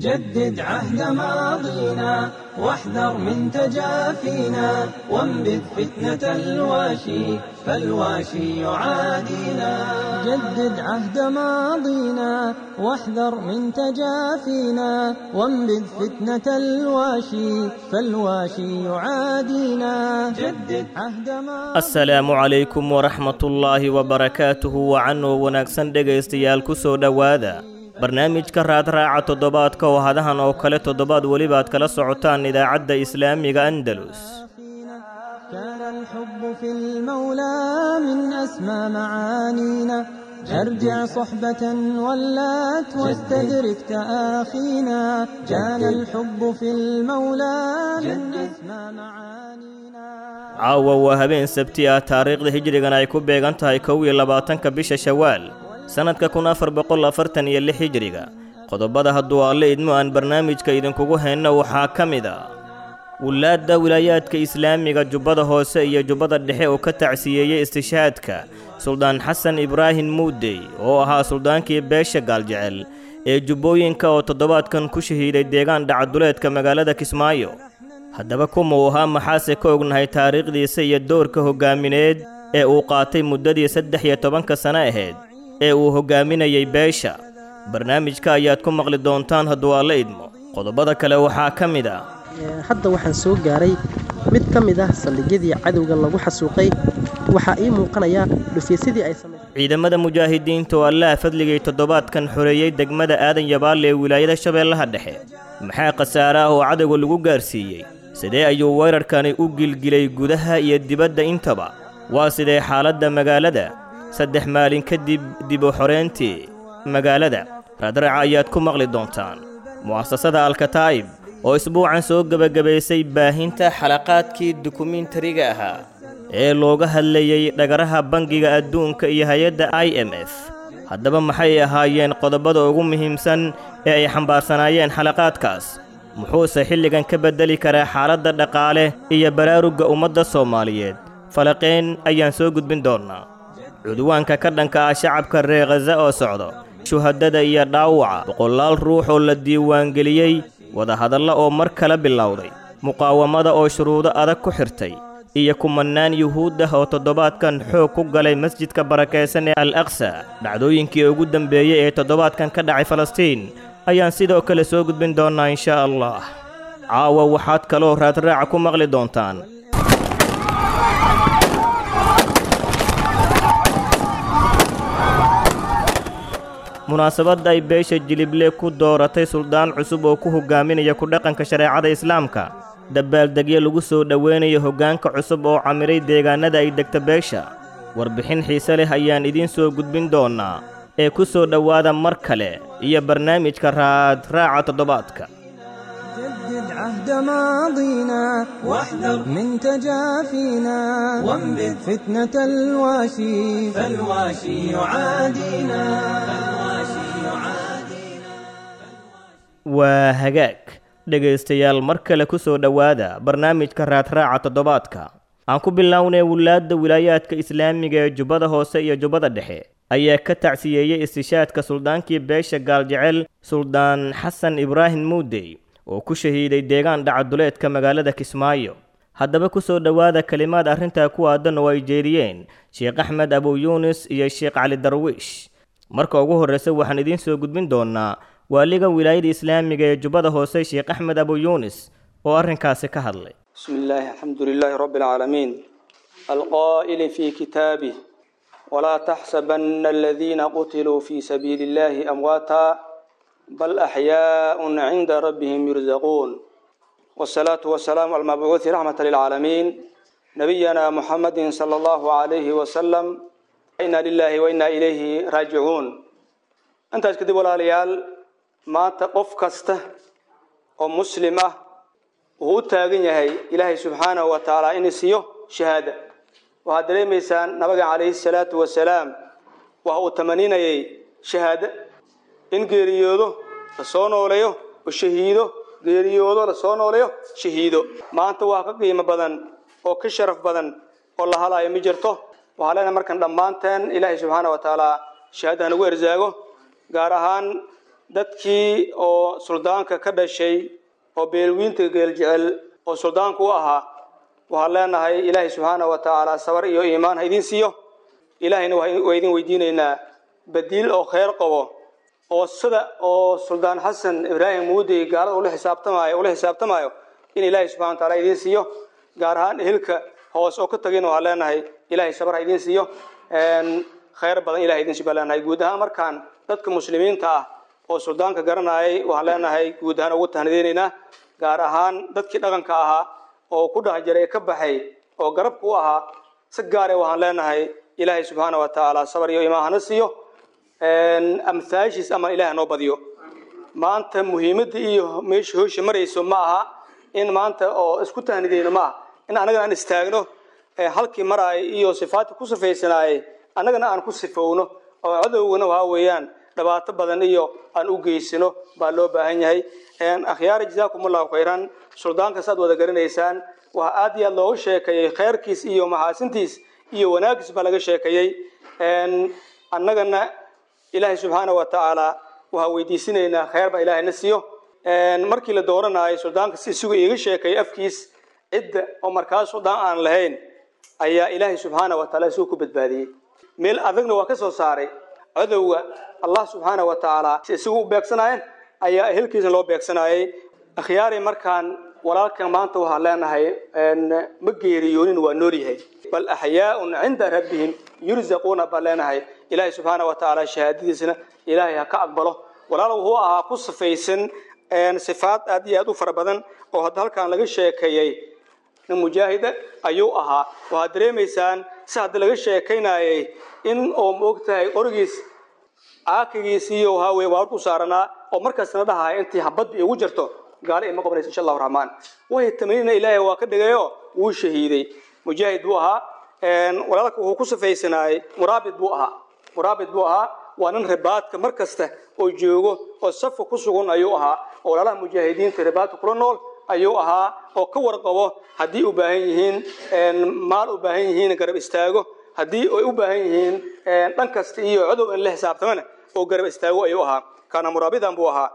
جدد عهد ماضينا واحذر من تجافينا وانبذ فتنة الواشي فالواشي يعادينا جدد عهد ماضينا واحذر من تجافينا وانبذ فتنة الواشي فالواشي يعادينا جدد عهد ماضينا asalaamu calaykum waraxmatullaahi wabarakaatuhu wacanoo wanaagsan dhegaystayaal ku soo dhowaada barnaamijka raadraaca toddobaadka oo hadahan oo kale toddobaad welibaad kala socotaan idaacadda islaamiga andalus كان الحب في المولى من أسمى معانينا أرجع صحبة ولات واستدرك تآخينا كان الحب في المولى من أسمى معانينا caawa waa habeen sabti ah taariikhda hijrigan ay ku beegan tahay kow iyo labaatanka bisha shawaal sannadka kun afar boqol afartan iyo lix hijriga qodobada hadduu alle idmo aan barnaamijka idinkugu hayno waxaa ka mid a wulaadda wilaayaadka islaamiga jubbada hoose iyo jubbada dhexe oo ka tacsiyeeyey istishaadka suldaan xasan ibraahim muudey oo ahaa suldaankii beesha gaaljecel ee jubbooyinka oo toddobaadkan ku shahiiday deegaan dhacaduleedka magaalada kismaayo haddaba kuma uu ahaa maxaase ka ognahay taariikhdiisa iyo doorka hoggaamineed ee uu qaatay muddadii saddex iyo tobanka sano ahayd ee uu hoggaaminayey beesha barnaamijka ayaad ku maqli doontaan hadduu alla idmo qodobada kale waxaa ka mid ah hadda waxaan soo gaaray mid ka mid ah saldhigyadii cadowga lagu xasuuqay waxaa ii muuqanaya dhufyadii ay samaysay ciidamada mujaahidiinta oo allaha fadligay toddobaadkan xoreeyey degmada aadan yabaale ee wilaayada shabeellaha dhexe maxaa khasaare ah oo cadowga lagu gaarsiiyey sidee ayuu weerarkani u gilgilay gudaha iyo dibadda intaba waa sidee xaaladda magaalada saddex maalin kadib dib u xoreyntii magaalada raadraaca ayaad ku maqli doontaan mu'asasada alkataa'ib oo isbuucan soo gebagabaysay baahinta xalaqaadkii dukumentariga ahaa ee looga hadlayey dhagaraha bangiga adduunka iyo hay-adda i m f haddaba maxay ahaayeen qodobada ugu muhiimsan ee ay xambaarsanaayeen xalaqaadkaas muxuuse xilligan ka beddeli karaa xaaladda dhaqaale iyo baraarugga ummadda soomaaliyeed falaqayn ayaan soo gudbin doonnaa cudwaanka ka dhanka ah shacabka reer khaza oo socdo shuhadada iyo dhaawaca boqolaal ruux oo la diiwaangeliyey wadahadalla oo mar kale bilowday muqaawamada oo shuruudo adag ku xirtay iyo kumannaan yuhuud ah oo toddobaadkan xoog ku galay masjidka barakaysan ee al aqsa dhacdooyinkii ugu dambeeyey ee toddobaadkan ka dhacay falastiin ayaan sidoo kale soo gudbin doonnaa inshaa allah caawa waxaad kaloo raadraaca ku maqli doontaan munaasabadda ay beesha jilible ku dooratay suldaan cusub oo ku hogaaminaya ku dhaqanka shareecada islaamka dabaaldegyo lagu soo dhoweynayo hoggaanka cusub oo camiray deegaannada ay degta beesha warbixin xiise leh ayaan idiin soo gudbin doonnaa ee ku soo dhowaada mar kale iyo barnaamijka raadraaca toddobaadka جدد عهد ماضينا واحذر من تجافينا وانبذ فتنة الواشي فالواشي يعادينا فالواشي يعادينا waa hagaag dhegaystayaal mar kale ku soo dhowaada barnaamijka raadraaca toddobaadka aan ku bilownay wulaadda wilaayaadka islaamiga ee jubbada hoose iyo jubbada dhexe ayaa ka tacsiyeeyey istishaadka suldaankii beesha gaaljecel suldaan xasan ibraahim muudey oo ku shahiiday deegaan dhacaduleedka magaalada kismaayo haddaba ku soo dhowaada kelimaad arrintaa ku aadan oo ay jeediyeen sheekh axmed abu yuunis iyo sheekh cali darwiish marka ugu horreysa waxaan idiin soo gudbin doonnaa waaliga wilaayada islaamiga ee jubbada hoose sheekh axmed abu yuunis oo arrinkaasi ka hadlay بسم الله الحمد لله رب العالمين القائل في كتابه ولا تحسبن الذين قتلوا في سبيل الله أمواتا بل أحياء عند ربهم يرزقون والصلاة والسلام على المبعوث رحمة للعالمين نبينا محمد صلى الله عليه وسلم إنا لله وإنا إليه راجعون أنت كذب ولا ليال ما تقف كسته ومسلمة وهو تاغن يهي إلهي سبحانه وتعالى إن سيو شهادة وهذا ليميسان نبغى عليه الصلاة والسلام وهو تمنين يهي شهادة إن geeriyoodo la soo nooleeyo oo shahiido geeriyoodo la soo nooleeyo shahiido maanta waa ka qiimo badan oo ka sharaf badan oo la halayo ma jirto waxaa leenahay markan dhammaanteen ilaahay subxaana wa tacaala shahaadaha nagu erzaago gaar ahaan dadkii oo suldaanka ka dhashay oo beelwiinta geeljecel oo suldaanku u ahaa waxaan leenahay ilaahay subxaana wa tacaala sabar iyo iimaan ha idiin siiyo ilaahayna waa idin weydiinaynaa badiil oo kheyr qabo oo sida oo suldaan xasan ibraahim muudey gaalada ula xisaabtamaayo ula xisaabtamaayo in ilaahay subxana wa taala idiin siiyo gaar ahaan ehelka hoos oo ka tagin waxaan leenahay ilaahay sabar ha idiin siiyo kheyr badan ilahay idin siiyo baan leenahay guud ahaan markaan dadka muslimiinta ah oo suldaanka garanayay waxaan leenahay guud ahaan ugu tahnadeynaynaa gaar ahaan dadkii dhaqanka ahaa oo ku dhex jiray ka baxay oo garabka u ahaa si gaare waxaan leenahay ilaahay subxaana wa tacaala sabar iyo imaan hana siiyo amhaashiis ama ilaah noo badiyo maanta muhiimadda iyo meesha hoosha marayso ma aha in maanta oo isku tahnideyno ma aha in annagana aan istaagno halkii maraay iyo sifaadkii ku sifaysanaayay annagana aan ku sifowno oo cadowgana waxaa weeyaan dhibaato badan iyo aan u geysano baa loo baahan yahay akhyaari jazaakumullahu khayran suldaanka saad wada garanaysaan waxaa aad iyo aad looga sheekeeyey khayrkiis iyo maxaasintiis iyo wanaaggiis baa laga sheekeeyey annagana ilaahay subxaana wa tacaala waxaa weydiisinaynaa khayr baa ilaahayna siiyo markii la dooranayo suldaanka si isugu iiga sheekeeyey afkiis cidda oo markaas suldaan aan lahayn ayaa ilaahay subxaana wa taala isugu ku badbaadiyey meel adagna waa ka soo saaray cadowga allah subxaana wa tacaala si isagu u beegsanaayeen ayaa ehelkiisna loo beegsanaayey akhyaari markaan walaalkan maanta waxaan leenahay ma geeriyoonin waa nool yahay bal axyaaun cinda rabbihim yurzaquuna baan leenahay ilaahay subxaana wa tacaala shahaadadiisna ilaahay ha ka aqbalo walaal wuxuu ahaa ku sifaysan sifaad aad iyo aad u fara badan oo hadda halkaan laga sheekeeyey nin mujaahida ayuu ahaa waxaad dareemaysaan si hadda laga sheekaynayay in oo maogtahay qorigiis caakigiis iyo haawe waa ku saaranaa oo markaasna dhahaya intii habadba igu jirto gaali ima qabanaysa insha allahu raxmaan way tamaniina ilaahay waa ka dhigayo wuu shahiiday mujaahid buu ahaa walaalka wuxuu ku sifaysanaayey muraabid buu ahaa muraabid buu ahaa waa nin ribaadka mar kasta oo joogo oo safka ku sugan ayuu ahaa oo walaalaha mujaahidiinta ribaadka kula nool ayuu ahaa oo ka warqabo haddii u baahan yihiin maal u baahan yihiin garab istaago haddii ay u baahan yihiin dhan kasta iyo codow in la xisaabtamana oo garab istaago ayuu ahaa kaana muraabidan buu ahaa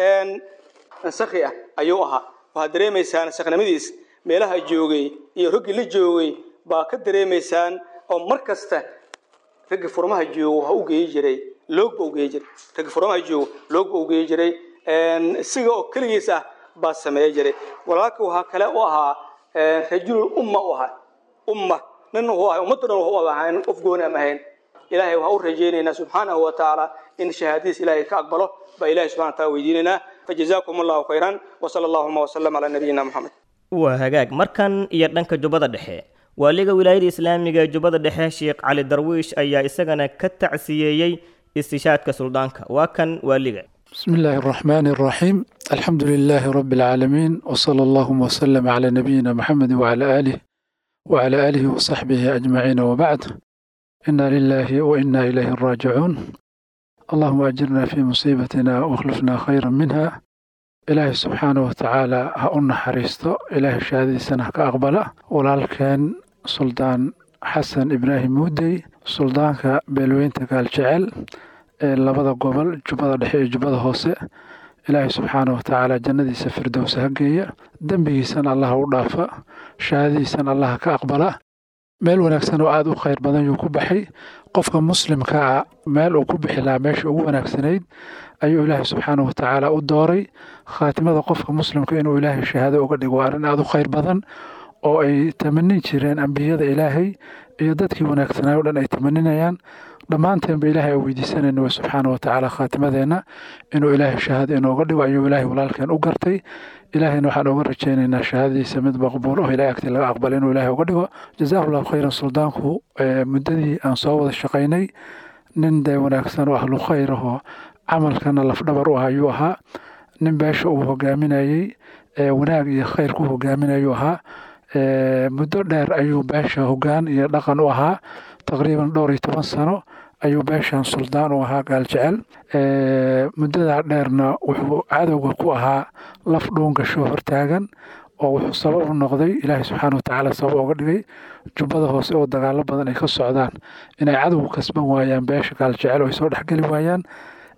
sakhi ah ayuu ahaa waxaad dareemaysaan sakhnimadiis meelaha joogay iyo roggii la joogay baa ka dareemaysaan oo mar kasta raggi furmaha joogo ha u geeyi jiray loogba u geeyi jiray raggi furmaha joogo loogba u geeyi jiray isiga oo keligiis ah baa sameeya jiray walaalka waxaa kale u ahaa rajulul umma u ahaa umma nin wuxuu ahay ummadda dhan wuxuu ahayn qof gooni am ahayn ilaahay waxaa u rajaynaynaa subxaanahu wa tacaala in shahaadadiis ilaahay ka aqbalo baa ilahay subxana wa taala weydiinaynaa fajazaakum allahu khayran wasala allahuma wasalam calaa nabiyina moxamed waa hagaag markan iyo dhanka jubbada dhexe waaliga wilaayada islaamiga ee jubbada dhexe sheekh cali darwiish ayaa isagana ka tacsiyeeyey istishaadka suldaanka waa kan waaliga بسم الله الرحمن الرحيم الحمد لله رب العالمين وصلى اللهم وسلم على نبينا محمد وعلى آله وعلى آله وصحبه أجمعين وبعد إنا لله وإنا إليه راجعون اللهم أجرنا في مصيبتنا واخلفنا خيرا منها إلهي سبحانه وتعالى هأنا حريستو إلهي شهادي سنة كأقبلة ولكن سلطان حسن إبراهيم مودي سلطان بلوين تقال جعل labada gobol jubbada dhexe iyo jubbada hoose ilaahay subxaana watacaala jannadiisa firdowsa ha geeya dembigiisana allaha u dhaafa shahaadadiisana allaha ka aqbala meel wanaagsan oo aada u khayr badan yuu ku baxay qofka muslimka ah meel uu ku bixi lahaa meesha ugu wanaagsanayd ayuu ilaahay subxaana watacaala u dooray khaatimada qofka muslimka inuu ilaahay shahaado uga dhigo waa arrin aada u khayr badan oo ay tamanin jireen ambiyada ilaahay iyo dadkii wanaagsanaayo o dhan ay tamaninayaan dhammaanteenba ilaahay aan weydiisanayna waa subxaana watacaala khaatimadeenna inuu ilaahay shahaado inooga dhigo ayuu ilaahay walaalkeen u gartay ilaahayna waxaan uga rajaynaynaa shahaadadiisa mid maqbuul oo ilahay agti laga aqbala inuu ilaahay uga dhigo jazaahu llahu khayran suldaanku muddadii aan soo wada shaqaynay nin dee wanaagsan oo ahlu khayr ahoo camalkana lafdhabar u ah ayuu ahaa nin beesha uu hogaaminayey wanaag iyo khayr ku hogaaminayuu ahaa muddo dheer ayuu beesha hogaan iyo dhaqan u ahaa taqriiban dhowr iyo toban sano ayuu beeshan suldaan u ahaa gaaljecel muddadaa dheerna wuxuu cadowga ku ahaa laf dhuun gasho hortaagan oo wuxuu sabab u noqday ilaahay subxaana watacaala sabab uga dhigay jubbada hoose oo dagaalo badan ay ka socdaan inay cadowga kasban waayaan beesha gaaljecel oo ay soo dhexgeli waayaan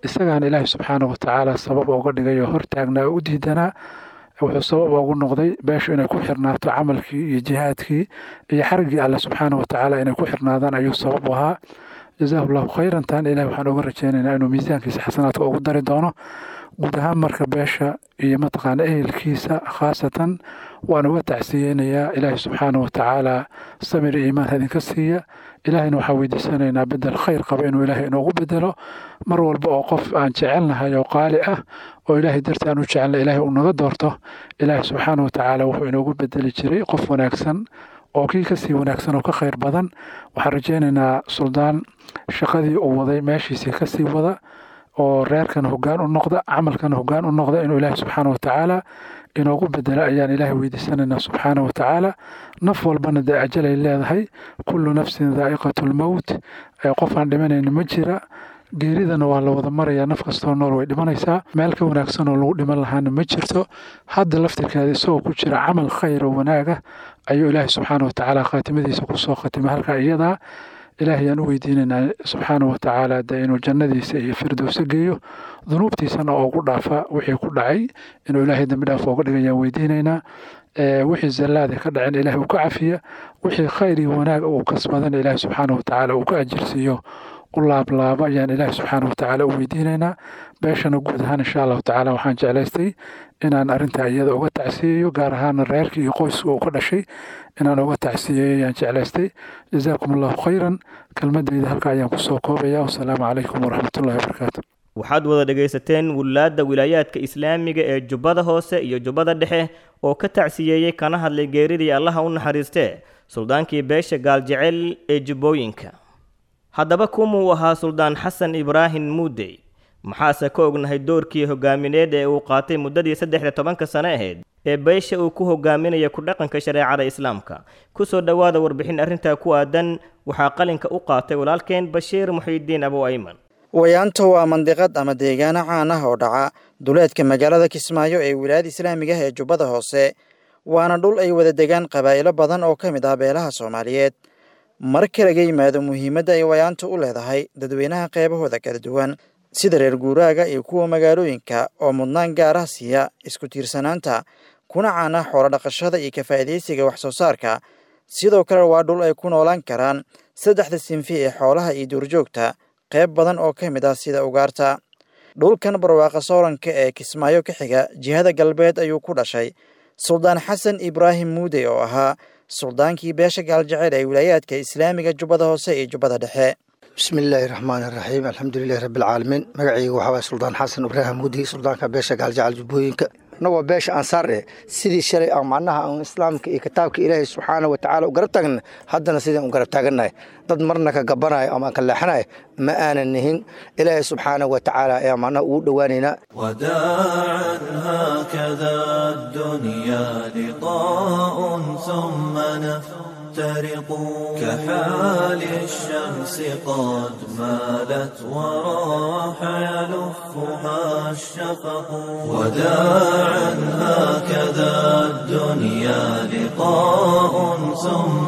isagaana ilaahay subxaana wa tacaala sabab uga dhigay oo hortaagnaa oo u diidanaa wuxuu sabab ugu noqday beeshu inay ku xirnaato camalkii iyo jihaadkii iyo xariggii alle subxaana wa tacaala inay ku xirnaadaan ayuu sabab u ahaa jazaahu llahu khayran taana ilahi waxaan uga rajaynaynaa inuu miisaankiisa xasanaadka ugu dari doono guud ahaan marka beesha iyo mataqaana ehelkiisa khaasatan waan uga tacsiyeynayaa ilaahi subxaana wa tacaala samir iyo iimaan idinka siiya ilaahayna waxaan weydiisanaynaa bedel khayr qaba inuu ilaahay inoogu bedelo mar walba oo qof aan jecelnahay oo qaali ah oo ilaahay darti aan u jecelna ilaahay uu naga doorto ilaahay subxaana wa tacaala wuxuu inoogu bedeli jiray qof wanaagsan oo kii kasii wanaagsan oo ka khayr badan waxaan rajaynaynaa suldaan shaqadii uu waday meeshiisii kasii wada oo reerkan hoggaan u noqda camalkan hoggaan u noqda inuu ilaahay subxaana wa tacaala inoogu bedela ayaan ilaahay weydiisanaynaa subxaana wa tacaala naf walbana dee ajalay leedahay kullu nafsin daa'iqatu lmowt qof aan dhimanayni ma jira geeridana waa la wada marayaa naf kastoo nool way dhimanaysaa meel ka wanaagsan oo lagu dhiman lahaana ma jirto hadda laftirkeeda isagoo ku jira camal khayr oo wanaaga ayuu ilaahay subxaana wa tacaala khaatimadiisa kusoo khatimay halkaa iyadaa ilaahay aan u weydiinaynaa subxaana wa tacaala dee inuu jannadiisa iyo firdowsa geeyo dunuubtiisana oo ugu dhaafa wixii ku dhacay inuu ilaahay dembi dhaaf ooga dhigayaan weydiinaynaa wixii zallaada ka dhacin ilaahay uu ka cafiya wixii khayr iyo wanaag uu kasbadana ilaahay subxaana wa tacaala uu ka ajirsiiyo u laablaaba ayaan ilaahay subxaana wa tacaala u weydiinaynaa beeshana guud ahaan insha allahu tacaala waxaan jeclaystay inaan arrintaa iyada uga tacsiyeeyo gaar ahaana reerkii iyo qoyska uu ka dhashay inaan uga tacsiyeeyo ayaan jeclaystay jazaakum allahu khayran kelmadayda halka ayaan kusoo koobaya wasalaamu calaykum waraxmatullahi wabarakaatu waxaad wada dhegaysateen wilaadda wilaayaadka islaamiga ee jubbada hoose iyo jubbada dhexe oo ka tacsiyeeyey kana hadlay geeridii allaha u naxariistee suldaankii beesha gaaljecel ee jubbooyinka haddaba kumuu ahaa suldaan xasan ibraahim muudey maxaase ka ognahay doorkii hogaamineed ee uu qaatay muddadii saddexda tobanka sano ahayd ee beesha uu ku hogaaminaya ku dhaqanka shareecada islaamka kusoo dhowaada warbixin arrintaa ku aadan waxaa qalinka u qaatay walaalkeen bashiir muxiidiin abu ayman wayaanto waa mandiqad ama deegaano caan ah oo dhaca duleedka magaalada kismaayo ee wilaayada islaamiga ah ee jubbada hoose waana dhul ay wada degaan qabaa'ilo badan oo ka mid ah beelaha soomaaliyeed marka laga yimaado muhiimadda ay wayaantu u leedahay dadweynaha qeybahooda kala duwan sida reer guuraaga iyo kuwa magaalooyinka oo mudnaan gaar ah siiya isku tiirsanaanta kuna caan ah xoolo dhaqashada iyo ka faa'iidaysiga wax soo saarka sidoo kale waa dhul ay ku noolaan karaan saddexda sinfi ee xoolaha iyo duurjoogta qayb badan oo ka mid ah sida ugaarta dhulkan barwaaqa sooranka ee kismaayo ka xiga jihada galbeed ayuu ku dhashay suldaan xasan ibraahim muudey oo ahaa suldaankii beesha gaaljecel ee wilaayaadka islaamiga jubbada hoose iyo jubbada dhexe bismi illaahi raxmaani raxiim alxamdulilahi rabbialcaalamiin magacayga waxaa waye suldaan xasan ibraahim muudi suldaanka beesha gaaljecel jubbooyinka annagoo beesha ansaar eh sidii shalay aan macnaha aan islaamka iyo kitaabka ilaahay subxaana wa tacaala u garab taagna haddana sidaan u garab taagannahay dad marna ka gabanayo ama ka leexanayo ma aanan nihin ilaahay subxaana wa tacaala ayaa macnaha ugu dhowaanaynaa وداعا هكذا الدنيا لقاء ثم نفترق كحال الشمس قد مالت وراح يلفها الشفق وداعا هكذا الدنيا لقاء ثم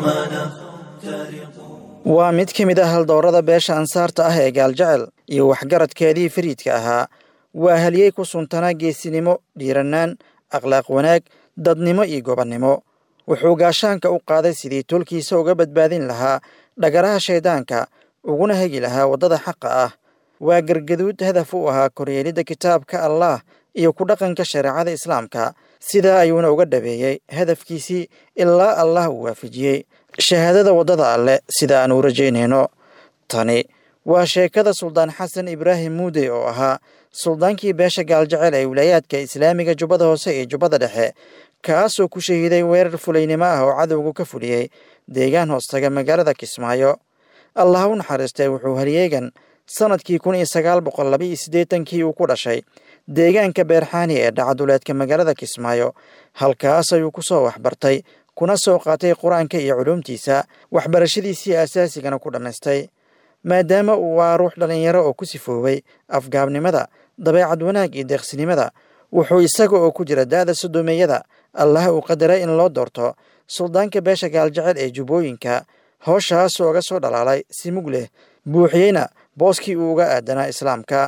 نفترق waa mid ka mid ah haldowrada beesha ansaarta ah ee gaaljecel iyo waxgaradkeedii fariidka ahaa waa halyey ku suntanaa geesinimo dhiirannaan akhlaaq wanaag dadnimo iyo gobannimo wuxuu gaashaanka u qaaday sidii tolkiisa uga badbaadin lahaa dhagaraha shayddaanka uguna hegi lahaa waddada xaqa ah waa gargaduud hadaf u ahaa koryeelidda kitaabka allaah iyo ku dhaqanka shareecada islaamka sidaa ayuuna uga dhabeeyey hadafkiisii ilaa allah uu waafajiyey shahaadada waddada alleh sida aan u rajaynayno tani waa sheekada suldaan xasan ibraahim muudey oo ahaa suldaankii beesha gaaljecel ee wilaayaadka islaamiga jubbada hoose iyo jubbada dhexe kaasoo ku shahiiday weerar fulaynimo ah oo cadowgu ka fuliyey deegaan hoostaga magaalada kismaayo allah u naxariistay wuxuu halyeegan sannadkii kun iyo sagaal boqol laba iyo siddeetankii uu ku dhashay deegaanka beerxaani ee dhacaduleedka magaalada kismaayo halkaas ayuu ku soo waxbartay kuna soo qaatay qur-aanka iyo culuumtiisa waxbarashadiisii asaasigana ku dhammaystay maadaama uu waa ruux dhallinyaro oo ku sifoobay afgaabnimada dabeecad wanaag iyo deeqsinimada wuxuu isaga oo ku jira da'da sodomeeyada allah uu qadaray in loo doorto suldaanka beesha gaaljecel ee jubbooyinka howshaas ooga soo dhalaalay si mug leh buuxiyeyna booskii uu uga aadanaa islaamka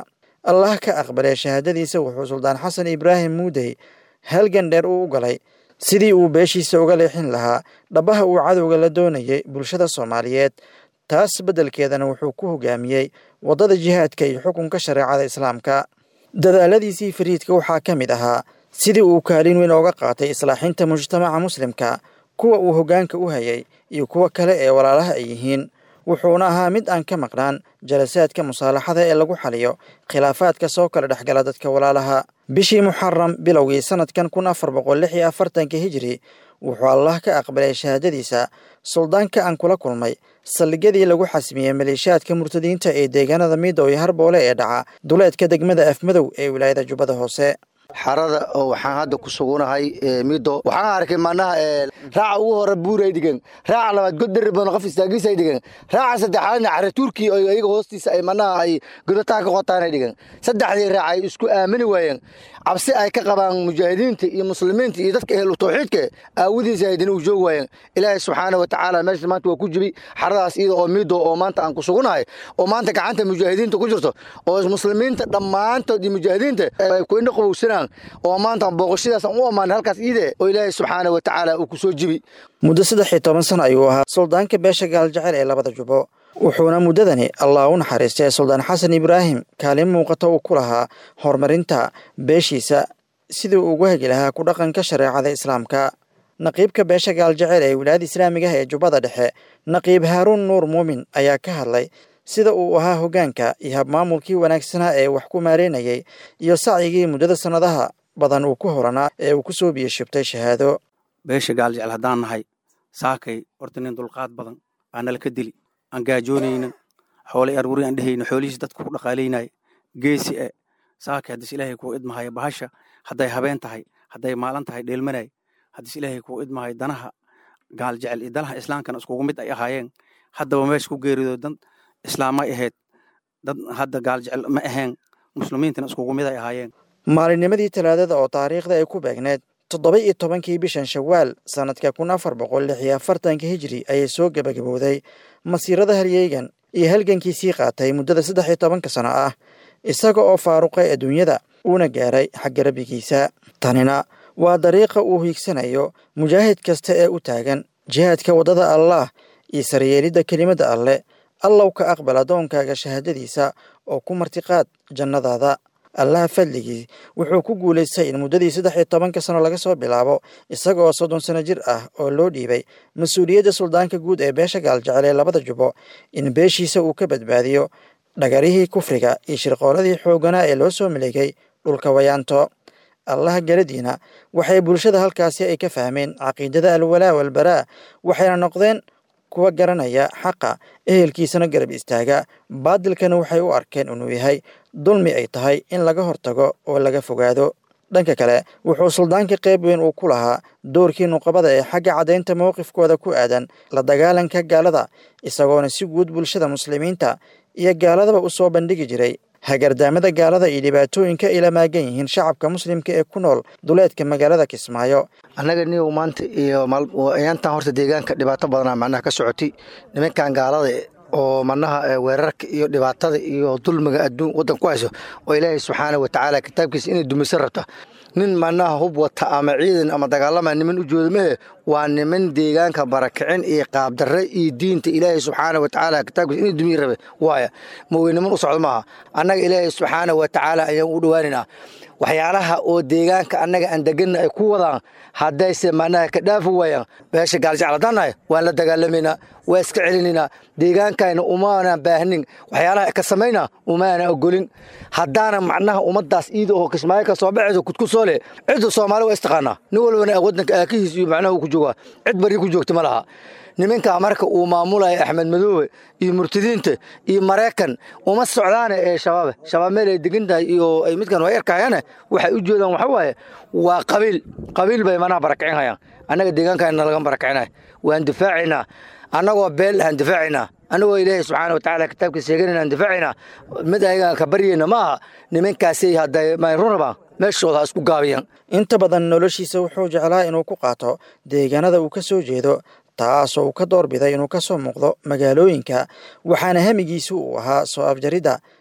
allah ka aqbalay shahaadadiisa wuxuu suldaan xasan ibraahim muudey halgan dheer uu u galay sidii uu beeshiisa uga leexin lahaa dhabaha uu cadowga la doonayay bulshada soomaaliyeed taas beddelkeedana wuxuu ku hogaamiyey waddada jihaadka iyo xukunka shareecada islaamka dadaaladiisii fariidka waxaa ka mid ahaa sidii uu kaalin weyn ooga qaatay islaaxinta mujtamaca muslimka kuwa uu hoggaanka u hayay iyo kuwa kale ee walaalaha ay yihiin wuxuuna ahaa mid aan ka maqnaan jalasaadka musaalaxada ee lagu xaliyo khilaafaadka soo kala dhexgala dadka walaalaha bishii muxaram bilowgii sanadkan kun afar boqol lix iyo afartanka hijiri wuxuu allah ka aqbalay shahaadadiisa suldaanka aan kula kulmay saldhigyadii lagu xasmiyey maleeshiyaadka murtadiinta ee deegaanada midow iyo harboole ee dhaca duleedka degmada afmadow ee wilaayada jubbada hoose xarada oo waxaan hadda ku sugunahay mido waxaan arkay manaha raaca ugu hore buuray dhigan raaca labaad godari badan qof istaagiisay dhigan raaca saddexaadna cari turki oo iyaga hoostiisa ay manaha ay godataa ka qotaanay dhigan saddexdii raaca ay isku aamini waayeen cabsi ay ka qabaan mujaahidiinta iyo muslimiinta iyo dadka ehlu tawxiidka aawadiisa haydina u joog waayeen ilaahay subxaana wa tacaala meesha maanta waa ku jibi xaradaas iyada oo mido oo maanta aan ku sugunahay oo maanta gacanta mujaahidiinta ku jirto oo muslimiinta dhammaantood iyo mujaahidiinta ay ku indha qabowsanaan oo maanta booqashadaas aan u ammaanay halkaas iide oo ilaahay subxaana wa tacaala uu ku soo jibi muddo saddex iyo toban sano ayuu ahaa suldaanka beesha gaaljecel ee labada jubo wuxuuna muddadani allah u naxariistay suldaan xasan ibraahim kaalin muuqata uu ku lahaa horumarinta beeshiisa sidii uu ugu hegi lahaa ku dhaqanka shareecada islaamka naqiibka beesha gaaljecel ee wilaayada islaamiga ah ee jubbada dhexe naqiib haaruun nuur muumin ayaa ka hadlay sida uu ahaa hoggaanka iyo habmaamulkii wanaagsanaa ee wax ku maareynayay iyo sacyigii muddada sannadaha badan uu ku horanaa ee uu ku soo biyashubtay shahaado beesha gaaljecel haddaan nahay saakay horta nin dulqaad badan baa nala ka dili aan gaajoonayna xoolay arwuri aan dhehayna xoolihiis dadku ku dhaqaalaynaya geesi e saakay haddis ilaahay kuu idmahaya bahasha hadday habeen tahay hadday maalin tahay dheelmanay haddis ilaahay kuu idmahayo danaha gaaljecel iyo danaha islaamkana iskugu mid ay ahaayeen haddaba meesha ku geerido dan islaamay ahayd dad hadda gaaljecel ma ahayn muslimiintana iskugu mid ay ahaayeen maalinnimadii talaadada oo taariikhda ay ku beegneed toddoba iyo tobankii bishan shawaal sannadka kun afar boqol lix iyo afartanka hijiri ayay soo gebagabowday masiirada haryeygan iyo halgankiisii qaatay muddada saddex iyo tobanka sano ah isaga oo faaruqay adduunyada uuna gaaray xagga rabbigiisa tanina waa dariiqa uu hiigsanayo mujaahid kasta ee u taagan jihaadka waddada allaah iyo saryeelidda kelimadda alleh allow ka aqbal addoonkaaga shahaadadiisa oo ku martiqaad jannadaada allaha fadligii wuxuu ku guulaystay in muddadii saddex iyo tobanka sano laga soo bilaabo isaga oo soddon sano jir ah oo loo dhiibay mas-uuliyadda suldaanka guud ee beesha gaaljecel ee labada jubo in beeshiisa uu ka badbaadiyo dhagarihii kufriga iyo shirqooladii xoogganaa ee loo soo maleegay dhulka wayaanto allaha galadiina waxay bulshada halkaasi ay ka fahmeen caqiidada alwalaa walbaraa waxayna noqdeen kuwa garanaya xaqa ehelkiisana garab istaaga baadilkana waxay u arkeen inuu yahay dulmi ay tahay in laga hortago oo laga fogaado dhanka kale wuxuu suldaanka qayb weyn uu ku lahaa doorkii nuqabada ee xagga caddaynta mowqifkooda ku aadan la dagaalanka gaalada isagoona si guud bulshada muslimiinta iyo gaaladaba u soo bandhigi jiray hagardaamada gaalada iyo dhibaatooyinka ay la maagan yihiin shacabka muslimka ee ku nool duleedka magaalada kismaayo annaga niyow maanta iyo ayaantan horta deegaanka dhibaato badanaa macnaha ka socotay nimankan gaalada oo manaha weerarka iyo dhibaatada iyo dulmiga adduun waddan ku hayso oo ilaahay subxaana wa tacaala kitaabkiisa inay dumisan rabta nin manaha hub wata ama ciidan ama dagaalama niman u jooda mehe waa niman deegaanka barakicin iyo qaabdarre iyo diinta ilaahay subxaana wa tacaala kitaabkiisa inay dumiyi rabe waaya mawey niman u socdo maaha annaga ilaahay subxaana wa tacaala ayaan u dhowaaninaa waxyaalaha oo deegaanka annaga aan deganna ay ku wadaan haddayse manaha ka dhaafi waayaan beesha gaaljecel haddaan nahay waan la dagaalamaynaa waa iska celinaynaa deegaankayna umaana baahnin waxyaalaha ka samaynaa umaana ogolin haddaana macnaha ummaddaas iida oo kismaayo ka soo baxayso kudkusoo leh cidda soomaali waa istaqaanaa nin walbana waddanka aakihiis iyo macnaha uu ku joogaa cid bari ku joogta ma laha nimankaa marka uu maamulaya axmed madoobe iyo murtadiinta iyo maraykan uma socdaane ee shabaabe shabaab meel ay degan tahay iyo ay midkan way arkayaane waxay u jeedaan waxa waaye waa qabiil qabiil bay manaha barakicin hayaan annaga deegaankayna laga barakicinahay waan difaacaynaa annagoo beel aan difaacaynaa annagoo ilaahay subxaana wa tacaala kitaabkiisa sheeganayna aan difaacaynaa mid ayagaan ka baryayna ma aha nimankaasay hadday mayrunabaan meeshooda ha isku gaabiyaan inta badan noloshiisa wuxuu jeclaa inuu ku qaato deegaanada uu ka soo jeedo taasoo uu ka doorbiday inuu ka soo muuqdo magaalooyinka waxaana hamigiisu uu ahaa soo afjaridda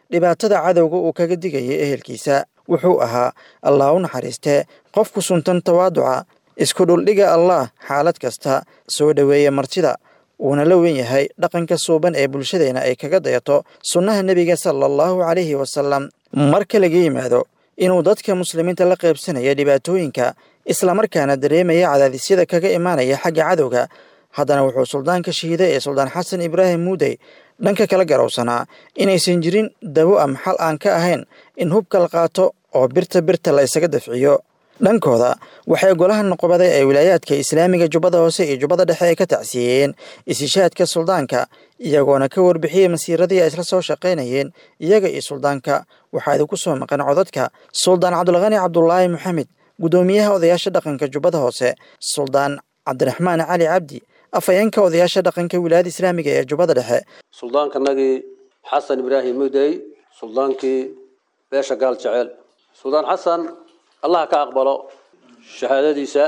dhibaatada cadowga uu kaga digayay ehelkiisa wuxuu ahaa allah u naxariistee qof ku suntan tawaaduca isku dhuldhiga allah xaalad kasta soo dhoweeya martida uuna la wen yahay dhaqanka suuban ee bulshadeena ay kaga dayato sunnaha nebiga sala allahu calayhi wasalam marka laga yimaado inuu dadka muslimiinta la qaybsanaya dhibaatooyinka islamarkaana dareemaya cadaadisyada kaga imaanaya xagga cadowga haddana wuxuu suldaanka shahiiday ee suldaan xasan ibraahim muudey dhanka kala garowsanaa inaysan jirin dawo am xal aan ka ahayn in hubka la qaato oo birta birta la isaga dafciyo dhankooda waxay golaha noqobaday ee wilaayaadka islaamiga jubbada hoose iyo jubbada dhexe ay ka tacsiyeeyeen isishaadka suldaanka iyagoona ka warbixiyey masiiradii ay isla soo shaqaynayeen iyaga iyo suldaanka waxaa idinku soo maqan codadka suldaan cabdulqani cabdulaahi maxamed guddoomiyaha odayaasha dhaqanka jubbada hoose suldaan cabdiraxmaan cali cabdi afhayeenka odayaasha dhaqanka wilaayada islaamiga ee jubbada dhexe suldaankanagii xasan ibraahim mudey suldaankii beesha gaal jeceel suldaan xasan allah ka aqbalo shahaadadiisa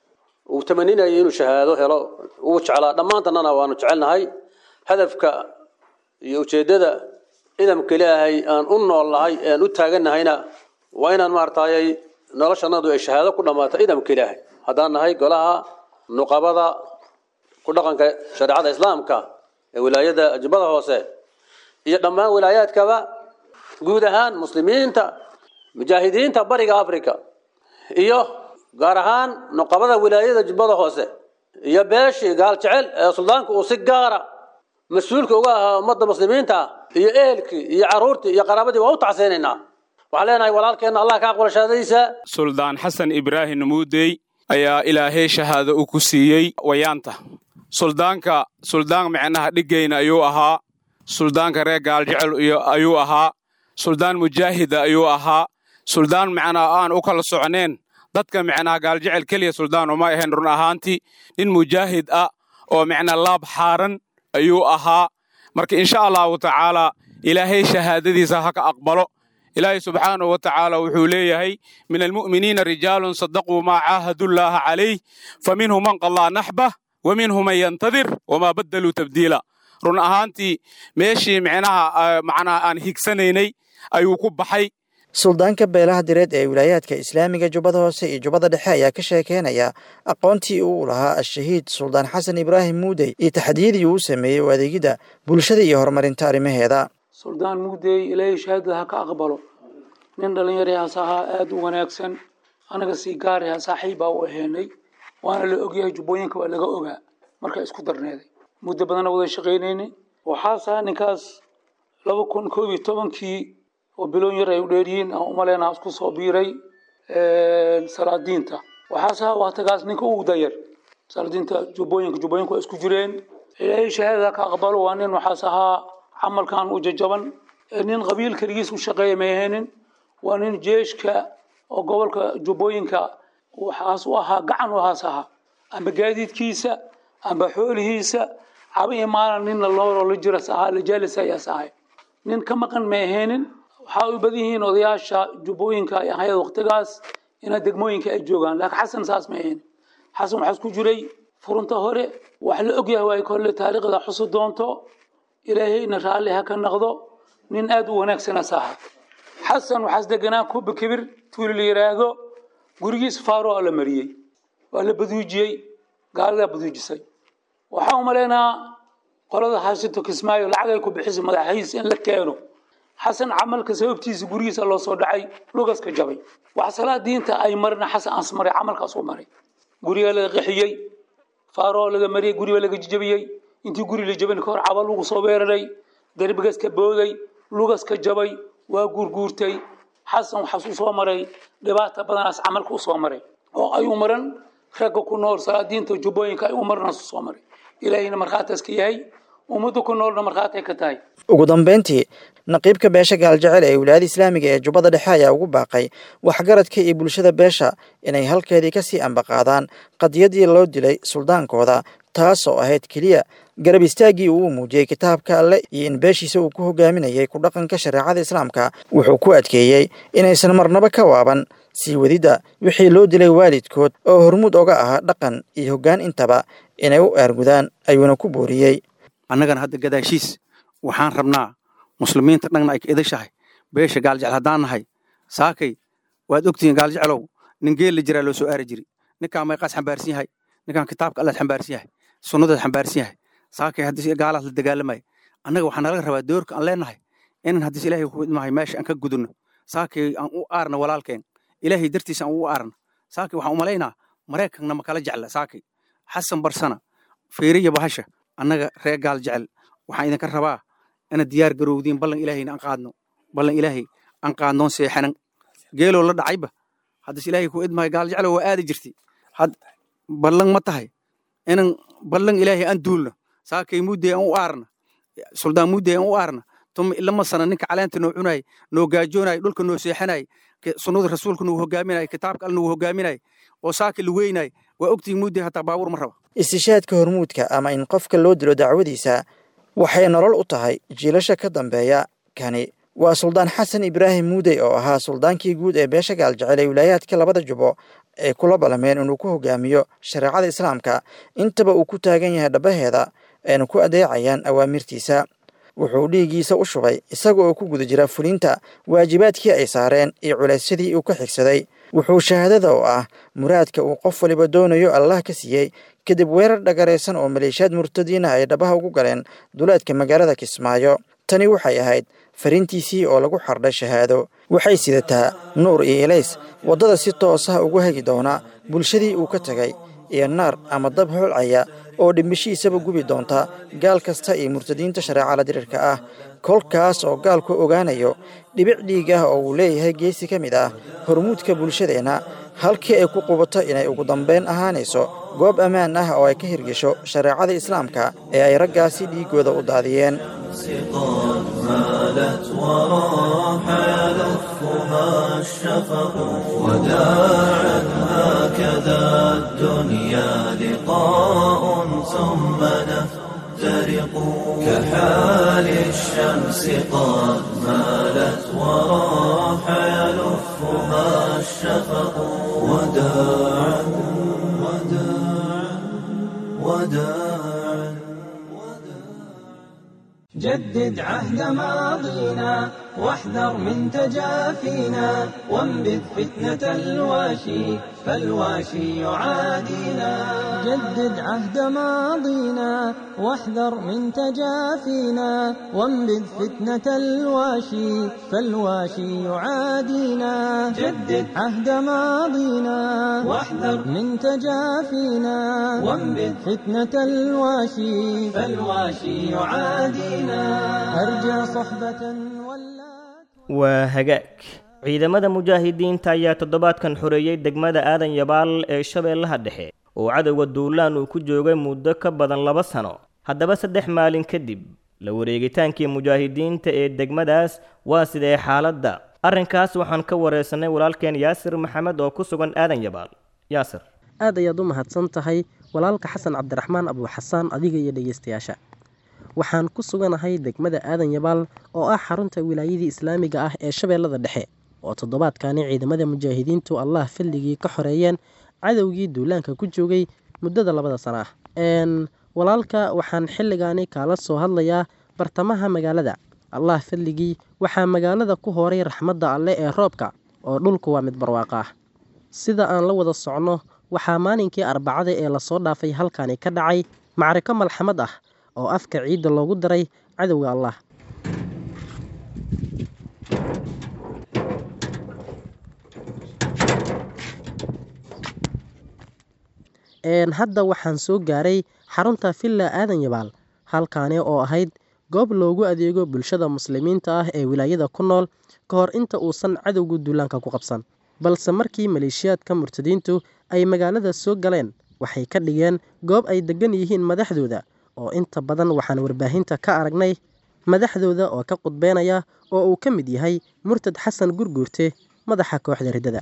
uu tamaninayo inuu shahaado helo uu jeclaa dhammaantannana waanu jecelnahay hadafka iyo ujeeddada idamka ilaahay aan u nool nahay aan u taagannahayna waa inaan maaragtayay noloshanadu ay shahaado ku dhammaato idamka ilaahay haddaan nahay golaha nuqabada ku dhaqanka shareecada islaamka ee wilaayada jubbada hoose iyo dhammaan wilaayaadkaba guud ahaan muslimiinta mujaahidiinta bariga africa iyo gaar ahaan nuqabada wilaayada jubbada hoose iyo beeshii gaal jecel ee suldaanku uu si gaara mas-uulka uga ahaa ummadda muslimiinta iyo ehelkii iyo caruurtii iyo qaraabadii waa u tacseynaynaa waxaan leenahay walaalkeenna allah ka aqbala shahaadadiisa suldaan xasan ibraahim muudey ayaa ilaahay shahaado u ku siiyey wayaanta suldaanka suldaan micnaha dhigayna ayuu ahaa suldaanka reer gaaljecel ayuu ahaa suldaan mujaahida ayuu ahaa suldaan macnaa aan u kala socneen dadka micnaha gaaljecel keliya suldaan uma ahayn run ahaantii nin mujaahid ah oo micnaa laab xaaran ayuu ahaa marka insha allahu tacaalaa ilaahay shahaadadiisa ha ka aqbalo ilaahay subxaanahu wa tacaala wuxuu leeyahay min almu'miniina rijaalun sadaquu maa caahadullaaha calayh fa minhum man qallaa naxbah wa minhum man yantadir wamaa baddaluu tabdiila run ahaantii meeshii micnaha macnaha aan higsanaynay ayuu ku baxay suldaanka beelaha direed ee wilaayaadka islaamiga jubbada hoose iyo jubbada dhexe ayaa ka sheekeynaya aqoontii uu lahaa al-shahiid suldaan xasan ibraahim muudey iyo taxdiyadii uu sameeyey u adeegidda bulshada iyo horumarinta arrimaheeda suldaan muudey ilaahay shahaadada ha ka aqbalo nin dhallinyarahaas ahaa aada u wanaagsan anaga sii gaaraha saaxiib baa u aheenay waana la ogyahay jubbooyinka waa laga ogaa markaa isku darneeday muddo badana wada shaqaynaynay waxaas ahaa ninkaas laba kun koob iyo tobankii oo biloon yar ay u dheeryihiin aan umaleyna isku soo biiray salaadiinta waxaas ahaa waktagaas ninka ugu dayar salaadiinta jubbooyinka jubbooyinku waa isku jireen ilaahay shahaadada ka aqbalo waa nin waxaas ahaa camalkan u jajaban nin qabiil keligiis u shaqeeya may ahaynin waa nin jeeshka oo gobolka jubbooyinka waxaas u ahaa gacan u ahaas ahaa amba gaadiidkiisa amba xoolihiisa caba iyo maalin ninna looloo la jiras ahaa la jaalis ayaas ahay nin ka maqan may ahaynin waxaa u badan yihiin odayaasha jubbooyinka ay ahayd waqtigaas ina degmooyinka ay joogaan laakiin xasan saas may ahaynin xasan waxaas ku jiray furunta hore wax la ogyahay waa kolle taariikhda xusi doonto ilaahayna raalli ha ka naqdo nin aada u wanaagsanaas ahaa xasan waxaas deganaa kuba kibir tuuli la yidhaahdo gurigiis faaro aa la mariyey waa la baduujiyey gaaladaa baduujisay waxaa umaleynaa qolada haashito kismaayo lacag ay ku bixisay madaxiis in la keeno xasan camalka sababtiisa gurigiisa loo soo dhacay lugaska jabay wax salaadiinta ay marina xasan aas maray camalkaas u maray guriga laga qixiyey faaroo laga mariyey guriga laga jijabiyey intii guri la jabin kahor cabal lagu soo weeraray derbigas ka booday lugas ka jabay waa guurguurtay xasan waxaas u soo maray dhibaata badanaas camalka u soo maray oo ay u maran ragga ku nool salaadiinta jubbooyinka ay u maranaas u soo maray ilaahayna markhaataas ka yahay ummadda ku noolna markhaatay ka tahay ugu dambayntii naqiibka beesha gaaljecel ee wilaayada islaamiga ee jubbada dhexe ayaa ugu baaqay waxgaradka iyo bulshada beesha inay halkeedii kasii ambaqaadaan qadiyadii loo dilay suldaankooda taas oo ahayd keliya garab istaaggii uu muujiyey kitaabka alle iyo in beeshiisa uu ku hogaaminayay ku dhaqanka shareecada islaamka wuxuu ku adkeeyey inaysan marnaba ka waaban sii wadidda wixii loo dilay waalidkood oo hormuud oga ahaa dhaqan iyo hoggaan intaba inay u aargudaan ayuuna ku booriyey annagana hadda gadaashiis waxaan rabnaa muslimiinta dhanna ay ka idashahay beesha gaaljecel haddaan nahay saakay waad ogtihiin gaaljecelow nin geel la jiraa loo soo aari jiri ninkaan mayqaas xambaarsan yahay ninkaan kitaabka allaad xambaarsan yahay sunnadaad xambaarsan yahay saakay haddii gaalaas la dagaalamaya annaga waxaa nalaga rabaa doorka aan leenahay inaan haddiis ilaahay ku idmahay meesha aan ka gudunno saakay aan u aarna walaalkeen ilaahay dartiisa aan u aarna saakay waxaan u malaynaa maraykanna ma kala jecla saakay xasan barsana fiiriya bahasha annaga reer gaal jecel waxaan idinka rabaa inaad diyaar garowdiin ballan ilaahayna aan qaadno ballan ilaahay aan qaadnoon seexanan geeloo la dhacayba haddis ilaahay ku idmahay gaal jeclo waa aadi jirtay had ballan ma tahay inan ballan ilaahay aan duulno saakay muddee aan u aarna suldaan muddee aan u aarna tuma ilama sana ninka caleenta noo cunay noo gaajoonay dhulka noo seexanay sunnada rasuulka nagu hogaaminay kitaabka al nagu hogaaminay oo saaka la weynay waa ogtihiin muddee hataa baabuur ma raba istishaadka hormuudka ama in qofka loo dilo dacwadiisa waxay nolol u tahay jiilasha ka dambeeya kani waa suldaan xasan ibraahim muudey oo ahaa suldaankii guud ee beesha gaaljecel ee wilaayaadka labada jubo ay kula ballameen inuu ku hogaamiyo shareecada islaamka intaba uu ku taagan yahay dhabaheeda ayna ku adeecayaan awaamirtiisa wuxuu dhiiggiisa u shubay isaga oo ku guda jira fulinta waajibaadkii ay saareen iyo culaysyadii uu ka xigsaday wuxuu shahaadada oo ah muraadka uu qof waliba doonayo allah ka siiyey kadib weerar dhagaraysan oo maleeshiyaad murtadiina ay dhabaha ugu galeen duleedka magaalada kismaayo tani waxay ahayd fariintiisii oo lagu xardhay shahaado waxay sidataa nuur iyo elays waddada si toos ah ugu hagi doona bulshadii uu ka tegay iyo naar ama dab holcaya oo dhimbishiisaba gubi doonta gaal kasta iyo murtadiinta shareecada dirirka ah kolkaas oo gaalku ogaanayo dhibic dhiig ah oo uu leeyahay geesi ka mid ah hormuudka bulshadeenna halkii ay ku qubato inay ugu dambayn ahaanayso goob ammaan ah oo ay ka hirgesho shareecada islaamka ee ay raggaasi dhiiggooda u daadiyeen مالت وراح يلفها الشفق وداعا هكذا الدنيا لقاء ثم نفترق كحال الشمس قد مالت وراح يلفها الشفق وداعا وداعا وداعا جدد عهد ماضينا واحذر من تجافينا وانبذ فتنة الواشي فالواشي يعادينا جدد عهد ماضينا واحذر من تجافينا وانبذ فتنة الواشي فالواشي يعادينا جدد عهد ماضينا واحذر من تجافينا وانبذ فتنة الواشي فالواشي يعادينا أرجى صحبة ولا waa hagaag ciidamada mujaahidiinta ayaa toddobaadkan xoreeyey degmada aadan yabaal ee shabeellaha dhexe oo cadowga duulaan uu ku joogay muddo ka badan laba sano haddaba saddex maalin kadib la wareegitaankii mujaahidiinta ee degmadaas waa sidee xaaladda arrinkaas waxaan ka wareysanay walaalkeen yaasir maxamed oo ku sugan aadan yabaal yaasir aad ayaad u mahadsan tahay walaalka xasan cabdiraxmaan abuuxasaan adiga iyo dhegeystayaasha waxaan ku suganahay degmada aadan yabaal oo ah xarunta wilaayadii islaamiga ah ee shabeellada dhexe oo toddobaadkani ciidamada mujaahidiintu allah filligii ka xoreeyeen cadowgii duulaanka ku joogay muddada labada sana ah walaalka waxaan xilligaani kaala soo hadlayaa bartamaha magaalada allah filligii waxaa magaalada ku horay raxmadda alle ee roobka oo dhulku waa mid barwaaqa ah sida aan la wada socno waxaa maalinkii arbacada ee lasoo dhaafay halkani ka dhacay macriko malxamad ah oo afka ciidda loogu daray cadowga allah hadda waxaan soo gaaray xarunta villa aadan yabaal halkaani oo ahayd goob loogu adeego bulshada muslimiinta ah ee wilaayada ku nool ka hor inta uusan cadowgu duulaanka ku qabsan balse markii maleeshiyaadka murtadiintu ay magaalada soo galeen waxay ka dhigeen goob ay degan yihiin madaxdooda oo inta badan waxaan warbaahinta ka aragnay madaxdooda oo ka qudbeynaya oo uu ka mid yahay murtad xasan gurguurte madaxa kooxda riddada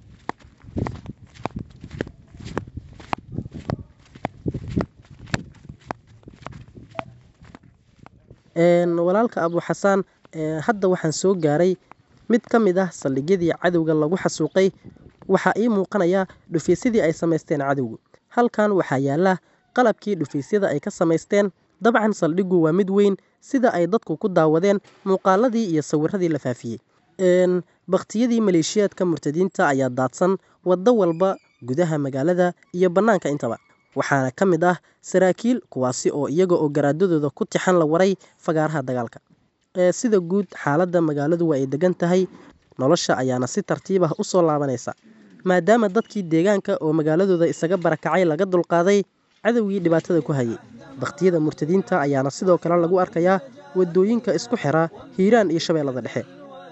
walaalka abuuxasaan hadda waxaan soo gaaray mid ka mid ah saldhigyadii cadowga lagu xasuuqay waxaa ii muuqanaya dhufaysyadii ay samaysteen cadowgu halkan waxaa yaala qalabkii dhufaysyada ay ka samaysteen dabcan saldhiggu waa mid weyn sida ay dadku ku daawadeen muuqaaladii iyo sawiradii la faafiyey bakhtiyadii maleeshiyaadka murtadiinta ayaa daadsan waddo walba gudaha magaalada iyo bannaanka intaba waxaana ka mid ah saraakiil kuwaasi oo iyaga oo garaadadooda ku tixan la waray fagaaraha dagaalka sida guud xaaladda magaaladu waa ay degan tahay nolosha ayaana si tartiib ah u soo laabanaysa maadaama dadkii deegaanka oo magaaladooda isaga barakacay laga dulqaaday cadowgii dhibaatada ku hayay bakhtiyada murtadiinta ayaana sidoo kale lagu arkayaa wadooyinka isku xira hiiraan iyo shabeellada dhexe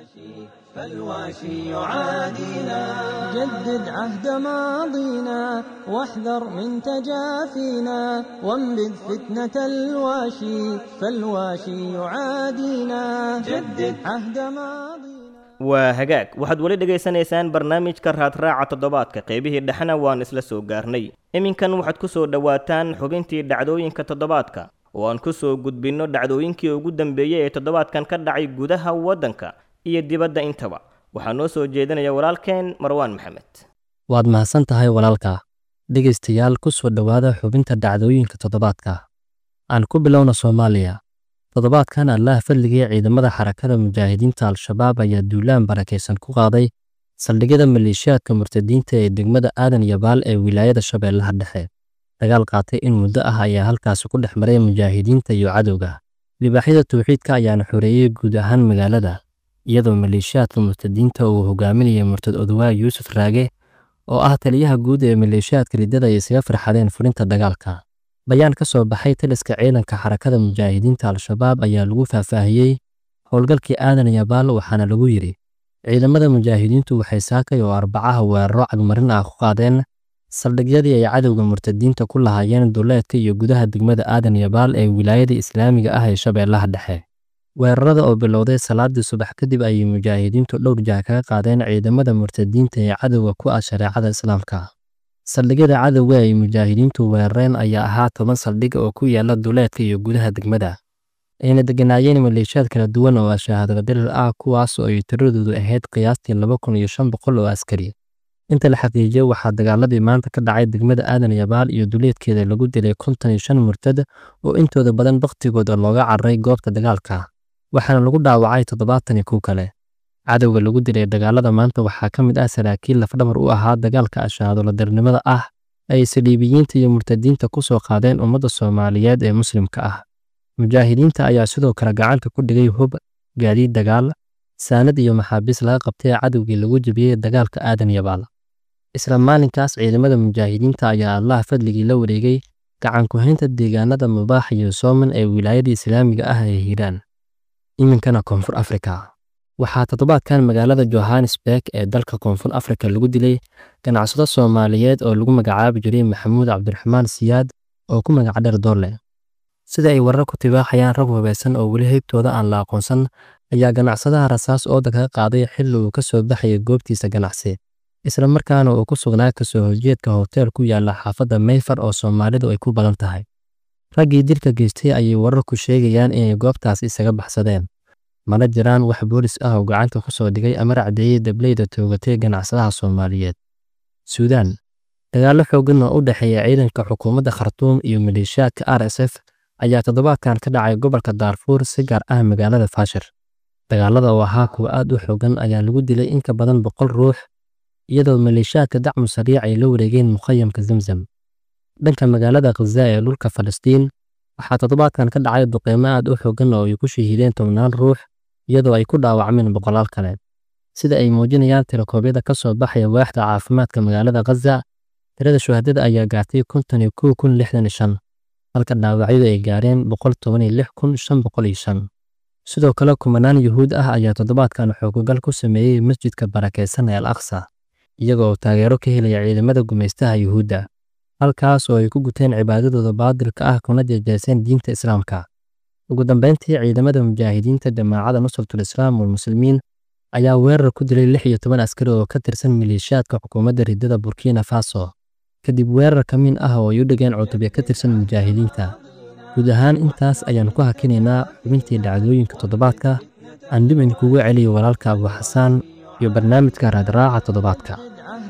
فالواشي يعادينا جدد عهد ماضينا واحذر من تجافينا وانبذ فتنة الواشي فالواشي يعادينا جدد عهد ماضينا waa hagaag waxaad weli dhegaysanaysaan barnaamijka raadraaca toddobaadka qaybihii dhexena waan isla soo gaarnay iminkan waxaad ku soo dhowaataan xubintii dhacdooyinka toddobaadka oo aan ku soo gudbinno dhacdooyinkii ugu dambeeyey ee toddobaadkan ka dhacay gudaha waddanka iyo dibadda intaba waxaa noo soo jeedinaya walaalkeen marwaan maxamed waad mahadsan tahay walaalka dhegaystayaal ku soo dhowaada xubinta dhacdooyinka toddobaadka aan ku bilowna soomaaliya toddobaadkan allaah fadligii ciidamada xarakada mujaahidiinta al-shabaab ayaa duulaan barakaysan ku qaaday saldhigyada maleeshiyaadka murtadiinta ee degmada aadan yabaal ee wilaayada shabeellaha dhexe dagaal qaatay in muddo ah ayaa halkaasi ku dhex maray mujaahidiinta iyo cadowga libaaxyada tawxiidka ayaana xoreeyey guud ahaan magaalada iyadoo maleeshiyaadka murtadiinta uu hogaaminayay murtad odowaag yuusuf raage oo ah taliyaha guud ee maleeshiyaadka riddada ay isaga farxadeen furinta dagaalka bayaan ka soo baxay taliska ciidanka xarakada mujaahidiinta al-shabaab ayaa lagu faahfaahiyey howlgalkii aadan yabaal waxaana lagu yidhi ciidamada mujaahidiintu waxay saakay oo arbacaha weeraro cagmarin ah ku qaadeen saldhigyadii ay cadowga murtadiinta ku lahaayeen duleedka iyo gudaha degmada aadan yabaal ee wilaayada islaamiga ah ee shabeellaha dhexe weerarada oo bilowday salaadii subax kadib ayay mujaahidiintu dhowr jah kaga qaadeen ciidamada murtadiinta ee cadowga ku ah shareecada islaamka saldhigyada cadowga ay mujaahidiintu weerareen ayaa ahaa toban saldhig oo ku yaala duleedka iyo gudaha degmada ayna deganaayeen maleeshiyaad kala duwan oo ashahaadada dirir ah kuwaas oo ay tiradoodu ahayd qiyaastii laba kun iyo shan boqol oo askari inta la xaqiijiyey waxaa dagaaladii maanta ka dhacay degmada aadan yabaal iyo duleedkeeda lagu dilay konton iyo shan murtad oo intooda badan bakhtigooda looga cararay goobta dagaalka waxaana lagu dhaawacay toddobaatan iyo kuw kale cadowga lagu dilay dagaalada maanta waxaa ka mid ah saraakiil lafdhabar u ahaa dagaalka ashahaadooladarnimada ah ay saliibiyiinta iyo murtadiinta ku soo qaadeen ummadda soomaaliyeed ee muslimka ah mujaahidiinta ayaa sidoo kale gacanta ku dhigay hub gaadiid dagaal saanad iyo maxaabiis laga qabtay cadowgii lagu jebiyey dagaalka aadan yabaal isla maalinkaas ciidamada mujaahidiinta ayaa allah fadligii la wareegay gacan ku-haynta deegaanada mubaax iyo sooman ee wilaayada islaamiga ah ee hiiraan iminkana koonfur afrika waxaa toddobaadkan magaalada johannesburg ee dalka koonfur afrika lagu dilay ganacsado soomaaliyeed oo lagu magacaabi jiray maxamuud cabdiraxmaan siyaad oo ku magac dheer doorle sida ay warar ku tibaaxayaan rag hubaysan oo weli heybtooda aan la aqoonsan ayaa ganacsadaha rasaas ooda kaga qaaday xilli uu ka soo baxayay goobtiisa ganacsi isla markaana uu ku sugnaa kasoo horjeedka hotel ku yaala xaafadda mayfar oo soomaalidu ay ku badan tahay raggii dilka geystay ayay wararku sheegayaan inay goobtaas isaga baxsadeen mana jiraan wax boolis ah oo gacanta ku soo dhigay ama racdeeyey dableyda toogatay ganacsadaha soomaaliyeed suudaan dagaallo xooggan oo u dhexeeya ciidanka xukuumadda khartuum iyo maleeshiyaadka r s f ayaa toddobaadkan ka dhacay gobolka daarfuur si gaar ah magaalada faashir dagaalada oo ahaa kuwa aad u xooggan ayaa lagu dilay in ka badan boqol ruux iyadoo maleeshiyaadka dacmu sariic ay la wareegeen mukhayamka zamzam dhanka magaalada khaza ee dhulka falastiin waxaa toddobaadkan ka dhacay duqeymo aad u xooggan oo ay ku shahiideen tobnaan ruux iyadoo ay ku dhaawacmeen boqolaal kale sida ay muujinayaan tirakoobyada ka soo baxaya waaxda caafimaadka magaalada khaza tirada shuhadada ayaa gaartay konton iyo kow kun lixdan iyo shan halka dhaawacyadu ay gaareen boqol toban iyo lix kun shan boqol iyo shan sidoo kale kumanaan yuhuud ah ayaa toddobaadkan xoogogal ku sameeyey masjidka barakaysan ee al aqsa iyagoo taageero ka helaya ciidamada gumaystaha yuhuudda halkaas oo ay ku guteen cibaadadooda baadilka ah kuna jeejeeseen diinta islaamka ugu dambeyntii ciidamada mujaahidiinta jamaacada nusratul islaam walmuslimiin ayaa weerar ku dilay lix iyo toban askari oo ka tirsan maleeshiyaadka xukuumadda riddada burkina faso kadib weerar ka min ah oo ay u dhigeen cutubya ka tirsan mujaahidiinta guud ahaan intaas ayaan ku hakinaynaa xubintii dhacdooyinka toddobaadka aan dib idinkugu celiyo walaalka abu xasaan iyo barnaamijka raadraaca toddobaadka عهد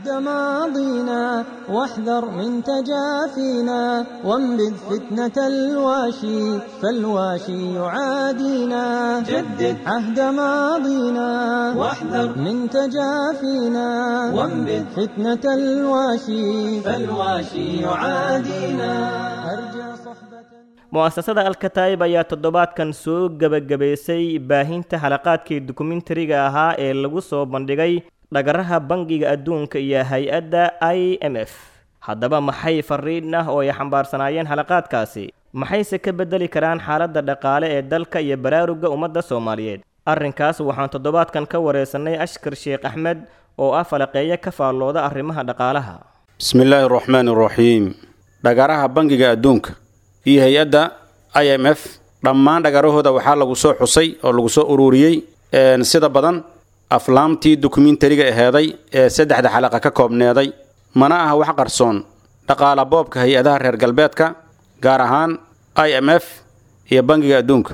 عهد ماضينا واحذر من تجافينا وانبذ فتنة الواشي فالواشي يعادينا جدد عهد ماضينا واحذر من تجافينا وانبذ فتنة الواشي فالواشي يعادينا أرجى صحبة mu'asasada alkataa'ib ayaa toddobaadkan soo gebagabaysay baahinta halaqaadkii dokumentariga ahaa ee lagu soo bandhigay dhagaraha bangiga adduunka iyo hay-adda i m f haddaba maxay fariin ah oo ay xambaarsanaayeen halaqaadkaasi maxayse ka beddeli karaan xaaladda dhaqaale ee dalka iyo baraarugga ummadda soomaaliyeed arrinkaas waxaan toddobaadkan ka wareysanay ashkar sheekh axmed oo ah falaqeeyo ka faallooda arrimaha dhaqaalaha bismi illaahi araxmaani araxiim dhagaraha bangiga adduunka iyo hay-adda i m f dhammaan dhagarahooda waxaa lagu soo xusay oo lagu soo ururiyey sida badan aflaamtii dokumentariga aheeday ee saddexda xalaqa ka koobneeday mana aha wax qarsoon dhaqaala boobka hay-adaha reer galbeedka gaar ahaan i m f iyo bangiga adduunka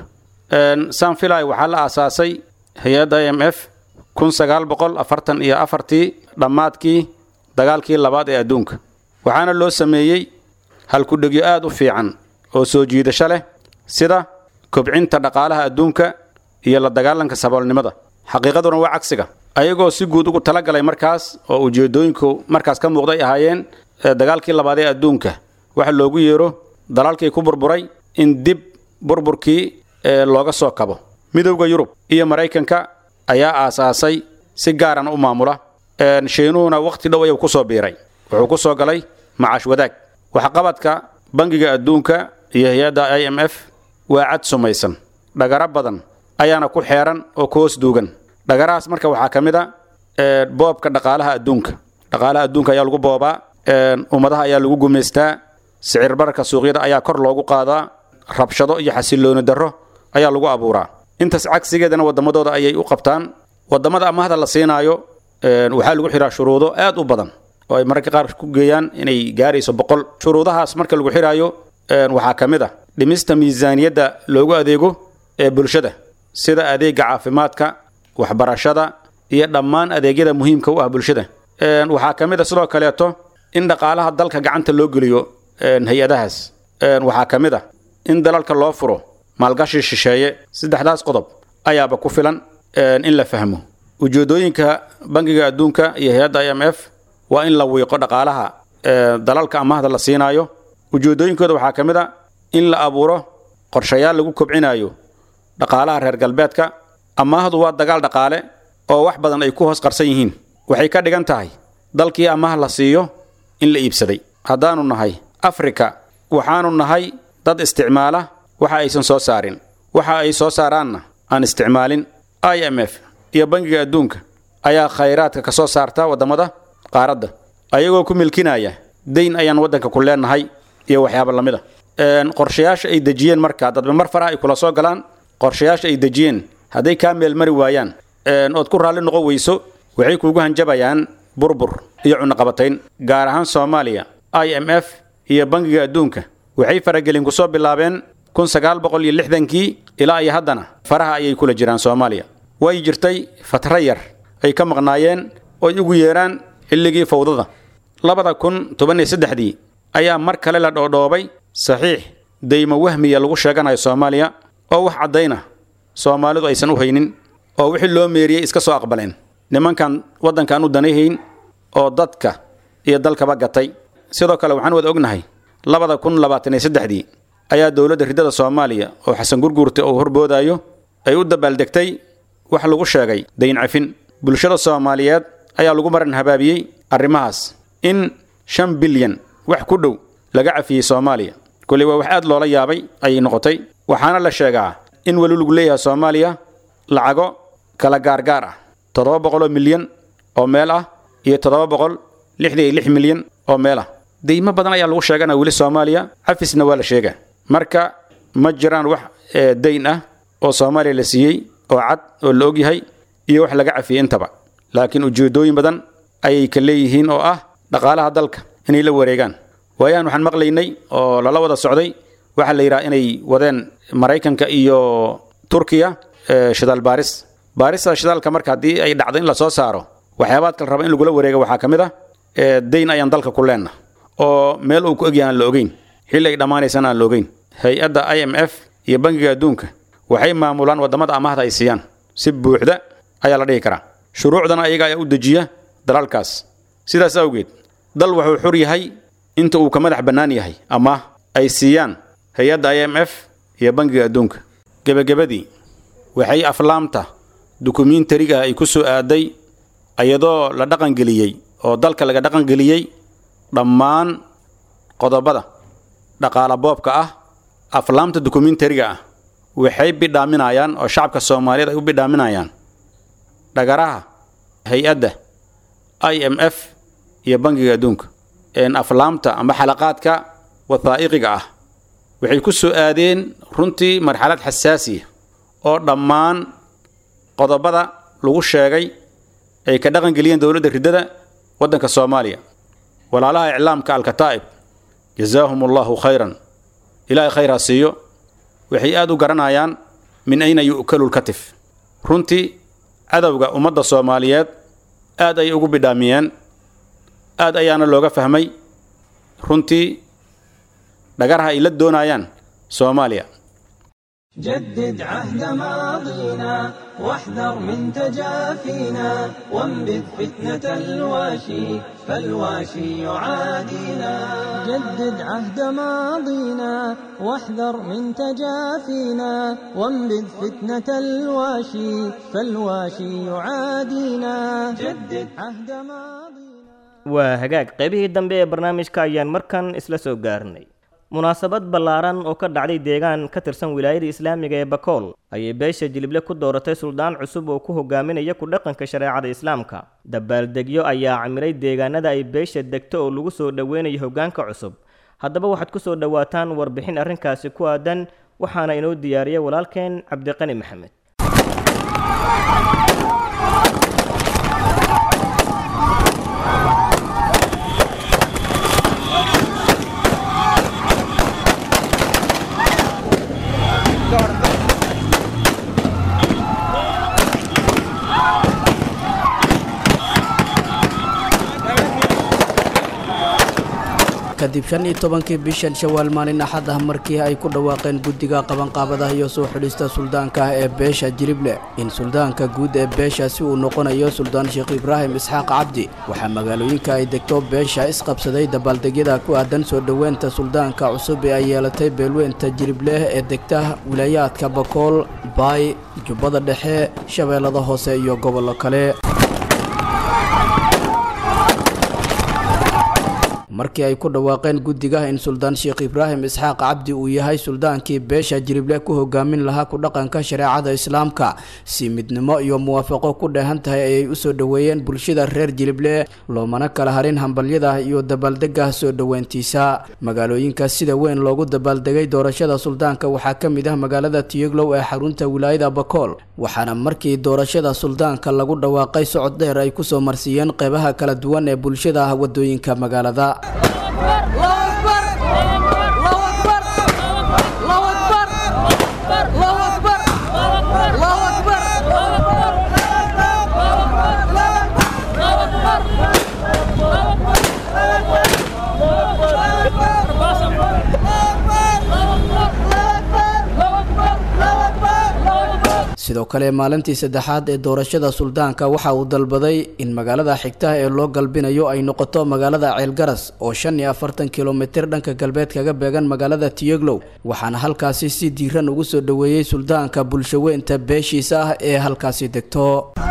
sanfilai waxaa la aasaasay hay-adda i m f kun sagaal boqol afartan iyo afartii dhammaadkii dagaalkii labaad ee adduunka waxaana loo sameeyey halkudhegyo aada u fiican oo soo jiidasho leh sida kobcinta dhaqaalaha adduunka iyo la dagaalanka saboolnimada xaqiiqaduna waa cagsiga ayagoo si guud ugu talagalay markaas oo ujeedooyinku markaas ka muuqday ahaayeen dagaalkii labaad ee adduunka waxa loogu yeero dalaalkii ku burburay in dib burburkii looga soo kabo midowda yurub iyo maraykanka ayaa aasaasay si gaaran u maamula shiinuhuna wakhti dhow ayuu kusoo biiray wuxuu ku soo galay macaash wadaag waxqabadka bangiga adduunka iyo hay-adda i m f waa cad sumaysan dhagaro badan ayaana ku xeeran oo ku hoos duugan dhagarahaas marka waxaa ka mid a boobka dhaqaalaha adduunka dhaqaalaha adduunka ayaa lagu boobaa ummadaha ayaa lagu gumaystaa sicir bararka suuqyada ayaa kor loogu qaadaa rabshado iyo xasilooni darro ayaa lagu abuuraa intaas cagsigeedana waddamadooda ayay u qabtaan waddamada amahda la siinaayo waxaa lagu xiraa shuruudo aad u badan oo ay mararka qaar ku geeyaan inay gaarayso boqol shuruudahaas marka lagu xiraayo waxaa ka mid ah dhimista miisaaniyadda loogu adeego ee bulshada sida adeega caafimaadka waxbarashada iyo dhammaan adeegyada muhiimka u ah bulshada waxaa ka mid a sidoo kaleeto in dhaqaalaha dalka gacanta loo geliyo hay-adahaas waxaa ka mid ah in dalalka loo furo maalgashi shisheeye saddexdaas qodob ayaaba ku filan in la fahmo ujeedooyinka bangiga adduunka iyo hay-adda i m f waa in la wiiqo dhaqaalaha dalalka amahda la siinaayo ujeedooyinkooda waxaa ka mid a in la abuuro qorshayaal lagu kobcinayo dhaqaalaha reer galbeedka amaahdu waa dagaal dhaqaale oo wax badan ay ku hoos qarsan yihiin waxay ka dhigan tahay dalkii amaah la siiyo in la iibsaday haddaanu nahay afrika waxaanu nahay dad isticmaala waxa aysan soo saarin waxa ay soo saaraanna aan isticmaalin i m f iyo bangiga adduunka ayaa khayraadka ka soo saarta waddamada qaaradda ayagoo ku milkinaya dayn ayaan waddanka ku leenahay iyo waxyaaba lamid a qorshayaasha ay dejiyeen markaa dadba mar faraha ay kula soo galaan qorshayaasha ay dejiyeen hadday kaa meelmari waayaan ood ku raalli noqon weyso waxay kuugu hanjabayaan burbur iyo cunaqabatayn gaar ahaan soomaaliya i m f iyo bangiga adduunka waxay faragelin kusoo bilaabeen kun sagaal boqol iyo lixdankii ilaa iyo haddana faraha ayay kula jiraan soomaaliya way jirtay fatro yar ay ka maqnaayeen oy ugu yeeraan xilligii fawdada labada kun toban iyo saddexdii ayaa mar kale la dhoodhoobay saxiix daymo wahmiya lagu sheeganayo soomaaliya oo wax caddayna soomaalidu aysan u haynin oo wixii loo meeriyey iska soo aqbaleen nimankan waddankan u danayhayn oo dadka iyo dalkaba gatay sidoo kale waxaan wada ognahay labada kun labaatan iyo saddexdii ayaa dowladda riddada soomaaliya oo xasan gurguurta uu horboodayo ay u dabaaldegtay wax lagu sheegay dayn cafin bulshada soomaaliyeed ayaa lagu maran habaabiyey arrimahaas in shan bilyan wax ku dhow laga cafiyey soomaaliya koley waa wax aad loola yaabay ayay noqotay waxaana la sheegaa in weli lagu leeyahay soomaaliya lacago kala gaargaar ah toddoba boqol oo milyan oo meel ah iyo toddoba boqol lixdan iyo lix milyan oo meel ah deymo badan ayaa lagu sheegana weli soomaaliya cafisna waa la sheegaa marka ma jiraan wax dayn ah oo soomaaliya la siiyey oo cad oo la ogyahay iyo wax laga cafiyey intaba laakiin ujeedooyin badan ayay ka leeyihiin oo ah dhaqaalaha dalka inay la wareegaan waayahan waxaan maqlaynay oo lala wada socday waxaa la yidhaha inay wadeen maraykanka iyo turkiya shidaal baaris baarista shidaalka marka haddii ay dhacdo in lasoo saaro waxyaabaad kala raba in lagula wareega waxaa ka mid ah dayn ayaan dalka ku leenna oo meel uu ku egyahay aan la ogeyn xilli ay dhammaanaysana aan la ogeyn hay-adda i m f iyo bangiga adduunka waxay maamulaan waddamada amahda ay siiyaan si buuxda ayaa la dhihi karaa shuruucdana ayaga ayaa u dejiya dalalkaas sidaas awgeed dal wuxuu xur yahay inta uu ka madax bannaan yahay ama ay siiyaan hay-adda i m f iyo bangiga adduunka gebagabadii waxay aflaamta dukumiintariga ay ku soo aaday iyadoo la dhaqangeliyey oo dalka laga dhaqangeliyey dhammaan qodobada dhaqaala boobka ah aflaamta dukumiintariga ah waxay bidhaaminayaan oo shacabka soomaaliyeed ay u bidhaaminayaan dhagaraha hay-adda i m f iyo bangiga adduunka aflaamta amba xalaqaadka wathaa'iqiga ah waxay ku soo aadeen runtii marxalad xasaasiya oo dhammaan qodobada lagu sheegay ay ka dhaqangeliyeen dowladda riddada waddanka soomaaliya walaalaha iclaamka alkataa'ib jazaahum allahu khayran ilaahay khayr ha siiyo waxay aad u garanayaan min ayna yu'kalu lkatif runtii cadowga ummadda soomaaliyeed aad ayay ugu bidhaamiyeen aad ayaana looga fahmay runtii dhagaraha ay la doonayaan soomaaliya جدد عهد ماضينا واحذر من تجافينا وانبذ فتنة الواشي فالواشي يعادينا جدد عهد ماضينا واحذر من تجافينا وانبذ فتنة الواشي فالواشي يعادينا جدد عهد ماضينا waa hagaag qaybihii dambe ee barnaamijka ayaan markan isla soo gaarnay munaasabad ballaaran oo ka dhacday deegaan ka tirsan wilaayada islaamiga ee bakool ayay beesha jilible ku dooratay suldaan cusub oo ku hogaaminaya ku dhaqanka shareecada islaamka dabaaldegyo ayaa camiray deegaanada ay beesha degto oo lagu soo dhoweynayo hoggaanka cusub haddaba waxaad ku soo dhowaataan warbixin arrinkaasi ku aadan waxaana inoo diyaariyay walaalkeen cabdiqani maxamed kadib shan iyo tobankii bishan shawaal maalin axad ah markii ay ku dhawaaqeen guddiga qabanqaabadaha iyo soo xidhista suldaanka ah ee beesha jilible in suldaanka guud ee beeshaasi uu noqonayo suldaan sheekh ibraahim isxaaq cabdi waxaa magaalooyinka ay degto beesha isqabsaday dabaaldegyada ku aadan soo dhoweynta suldaanka cusub ee ay yeelatay beelweynta jilibleh ee degta wilaayaadka bakool baay jubbada dhexe shabeellada hoose iyo gobollo kale markii ay ku dhawaaqeen guddiga in suldaan sheekh ibraahim isxaaq cabdi uu yahay suldaankii beesha jirible ku hogaamin lahaa ku dhaqanka shareecada islaamka si midnimo iyo muwaafaqo ku dheehan tahay ayay u soo dhoweeyeen bulshada reer jilible loomana kala harin hambalyada iyo dabaaldega soo dhoweyntiisa magaalooyinka sida weyn loogu dabaaldegay doorashada suldaanka waxaa ka mid ah magaalada tiyoglow ee xarunta wilaayada bakool waxaana markii doorashada suldaanka lagu dhawaaqay socod dheer ay kusoo marsiiyeen qeybaha kala duwan ee bulshada ah wadooyinka magaalada sidoo kale maalintii saddexaad ee doorashada suldaanka waxa uu dalbaday in magaalada xigtaha ee loo galbinayo ay noqoto magaalada ceelgaras oo shan iyo afartan kilomitir dhanka galbeed kaga beegan magaalada tiyoglow waxaana halkaasi si diiran ugu soo dhoweeyey suldaanka bulshaweynta beeshiisa ah ee halkaasi degto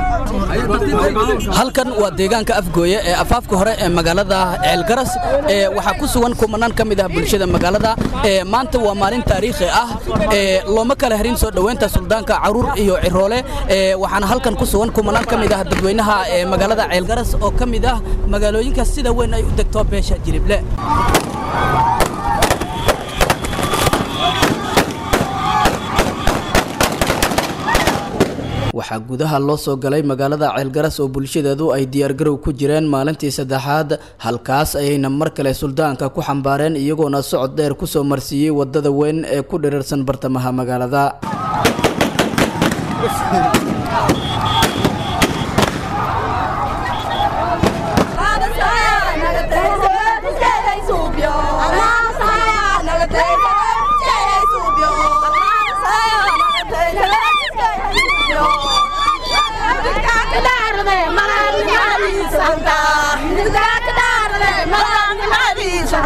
halkan waa deegaanka afgooye ee afaafka hore ee magaalada ceelgaras ee waxaa ku sugan kumanaan ka mid ah bulshada magaalada ee maanta waa maalin taariikhi ah ee looma kala harin soo dhoweynta suldaanka caruur iyo ciroole ee waxaana halkan ku sugan kumanaan ka mid ah dadweynaha ee magaalada ceelgaras oo ka mid ah magaalooyinka sida weyn ay u degto beesha jirible waxaa gudaha loo soo galay magaalada ceelgaras oo bulshadeedu ay diyaargarow ku jireen maalintii saddexaad halkaas ayayna mar kale suldaanka ku xambaareen iyagoona socod dheer kusoo marsiiyey wadada weyn ee ku dhirirsan bartamaha magaalada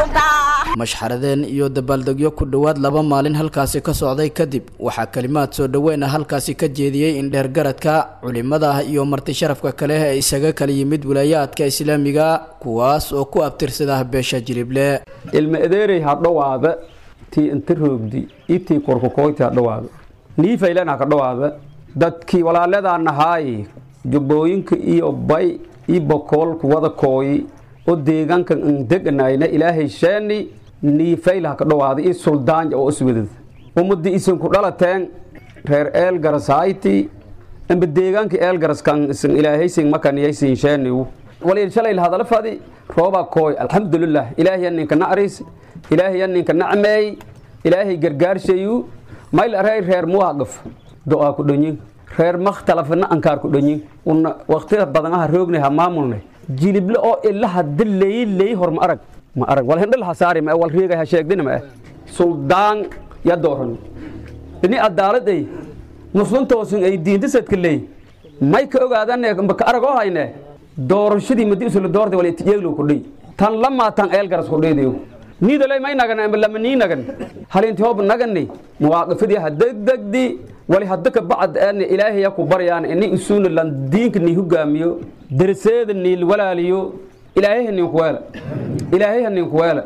mashxaradeen iyo dabaaldegyo ku dhowaad laba maalin halkaasi ka socday kadib waxaa kalimaad soo dhoweyna halkaasi ka jeediyey indheergaradka culimada iyo marti sharafka kale ee isaga kala yimid wilaayaadka islaamiga kuwaas oo ku abtirsada beesha jilible ilma adeerey ha dhowaada tii inta roogdi iyo tii korkukoyti ha dhowaada niifaylen ha ka dhowaada dadkii walaaladaa nahaay jubbooyinka iyo bay iyo bokoolku wada kooyi oo deegaanka deganayna ilaahay sheeni niifayl ha ka dhowaada iyo suldaanja oo iswadad ummadii isinku dhalateen reer eelgarasayti amba deegaanka eelgaraskan isin ilaahaysin makaniyaysin sheenigu waliin shalayl hadala fadi rooba kooy alxamdulilah ilaahay ninka nacriis ilaahay ninka nacmeey ilaahay gargaarshayu mayl aray reer muwaaqif do'aa ku dhonyin reer makhtalafna ankaar ku dhonyin una waqtida badanaha roognay ha maamulnay jilible oo ilaha dileey leey hor ma arag ma arag wal hindhal ha saari ma wal riigay ha sheegdina ma suldaan ya dooran ini adaalad ay muslimtoosun ay diinta sadka leey may ka ogaadane ka aragoo hayne doorashadii madi isula doortay wal itijeeglo ku dhey tan lamaa tan eelgaras ku dheydayo niidalay may nagan amba lama nii nagan halinti hoob nagani muwaaqifadii ha degdegdi wali hadda ka bacd aan ilaahay ku baryaan ini isuuna lan diinka ni hogaamiyo darseeda ni walaaliyo ilaahay ni ku wala ilaahay ni ku wala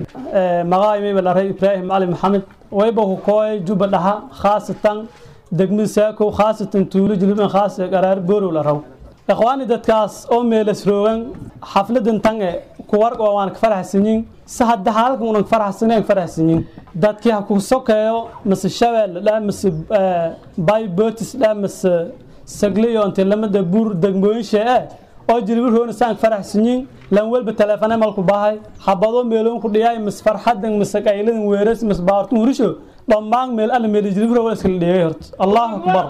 magaay may balaray ibraahim ali maxamed wayba ku kooy juba dhaha khaasatan degmada saako khaasatan tuulo jilban khaas qaraar boorow la raw ikhwaani dadkaas oo meelas roogan xafladan tange kuwar oo waan ka faraxsanyin si hadda halkan unan faraxsanayn faraxsanyin dadkii ha ku sokeeyo mise shabeel dhaa mise bay botis dhaa mise sagliyo inta lamada buur degmooyin shee eh oo jilbi roona saan faraxsanyin lan walba teleefane malku bahay habado meeloon ku dhiyaay mis farxadan mis qayladan weeras mis baartun hurisho dhammaan meel alla meel jilbi roona iskala dhigay horta allahu akbar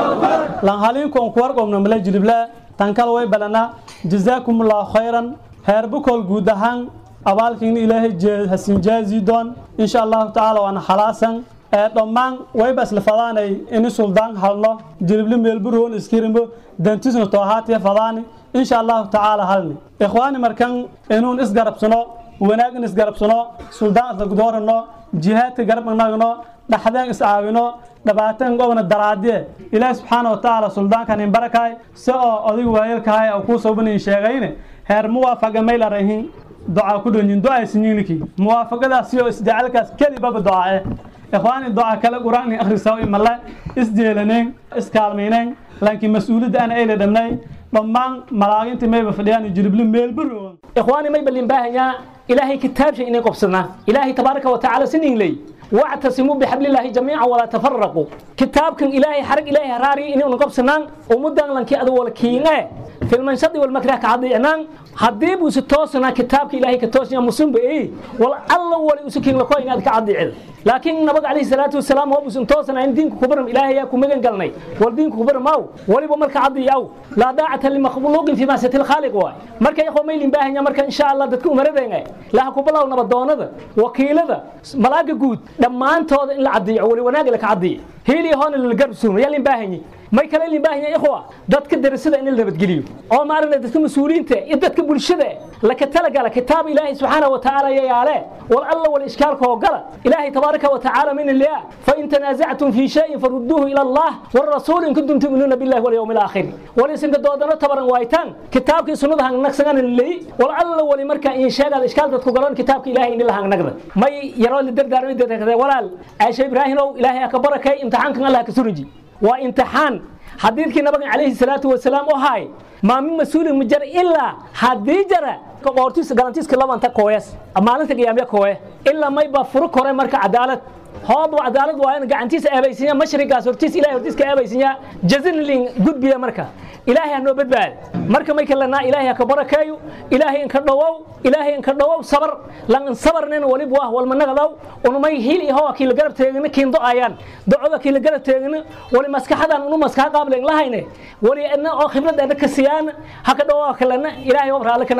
lan halin koon ku warqomna mala jilibla tan kale way balana jazaakumullahu khayran heer bukol guud ahaan abaalkiina ilaahay hasin jaazi doon insha allahu tacaala waana xalaasan dhammaan wayba isla fadaanay ini suldaan halno jilibli meelburoon iskirimbo dantisna toohaatiya fadaani insha allahu tacaala halni ikhwaani markan inuun isgarabsano wanaagin isgarabsano suldaan isla gudoorano jihaadka garab nagno dhaxdeen iscaawino dhabaatan gobna daraadiye ilaahi subxaana watacaala suldaankan in barakaay si oo odig waayelkahay oo kuu sobanayin sheegayne heer muwaafaqa maylarahin ducaa ku dhonyin ducaysinyiniki muwaafaqadaas iyo isjecalkaas kelibaba ducaae ikhwaani duca kale qur-aan akhrisaa imale isjeelaneen iskaalmayneen laakiin mas-uuliyadda ana ayla dhamnay dhammaan malaaginta mayba fadhiyaan jilibli meelbaro ikhwaani may balin baahanyaa ilaahay kitaabsha inay qobsadnaa ilaahay tabaaraka watacaala sinin ley واعتصموا بحبل الله جميعا ولا تفرقوا كتاب كان إلهي حرق إلهي هراري إنه نقبسنان ومدان لنكي أدو والكينة في المنشد والمكره كعضيعنان هديب وستوسنا كتابك إلهي كتوسنا مسلم بإيه والله ولي أسكين لكوين هذا كعضيعل لكن نبغى عليه الصلاة والسلام هو بسنتوسنا عند دينك كبرم إلهي ياكم مجن قلني والدين كبرم أو ولي بمرك عضي أو لا داعة لمخلوق في ماسة الخالق واي مركا يخو ميلين باهن مركا إن شاء الله دتكو مردين لا كبلا ونبضون هذا وكيل هذا ملاك جود dhammaantooda in la cadiyo wali wanaag la ka cadiyo heeli hoon la garab suumo yaa lin baahanyi may kale lin baahanyi ikhwa dadka darasada in la nabadgeliyo oo maarna dadka mas'uuliyiinta iyo dadka bulshada la ka talagala kitaab ilaahay subxaanahu wa tacaala ya yaale wal alla wal ishkaalka oo gala ilaahay tabaaraka wa tacaala min ilaa fa in tanazactum fi shay'in farudduhu ila allah war rasuul in kuntum tu'minuna billahi wal yawmil aakhir wal isin ka doodana tabaran waaytaan kitaabkii sunnada hang naqsagan leey wal alla wali marka in sheegada ishkaal dadku galan kitaabka ilaahay in la hang naqda may yaroo la dardaarmay dadka walaal aisha ibraahimow ilaahay ka barakay imtixaankan allah ka suriji waa imtixaan xadiidkii nabiga calayhi salaatu wasalaam oo haay maa min mas-uulin ma jara ilaa haddii jara qoortiisa galantiiska labanta kooyas maalinta qiyaamya kooye ilaa may baa furo kore marka cadaalad hoob cadaalad waa in gacantiisa eebaysinya mashrigaas hortiis ilahay hortiiska eebaysinya jazinlin gudbiya marka ilaahay ha noo badbaad marka may kalanaa ilaahay ha ka barakeeyo ilaahay inka dhowow ilaahay inka dhowow sabar lan sabarnin walib wah walmanagadaw unumay hil iho kiila garab teegina kiindo ayaan docoda kiila garab teegina wali maskaxadan unu maskaxa qaablen lahayne wali adna oo khibrad adna ka siyaan ha ka dhowow kalana ilaahay oo raale ka nagada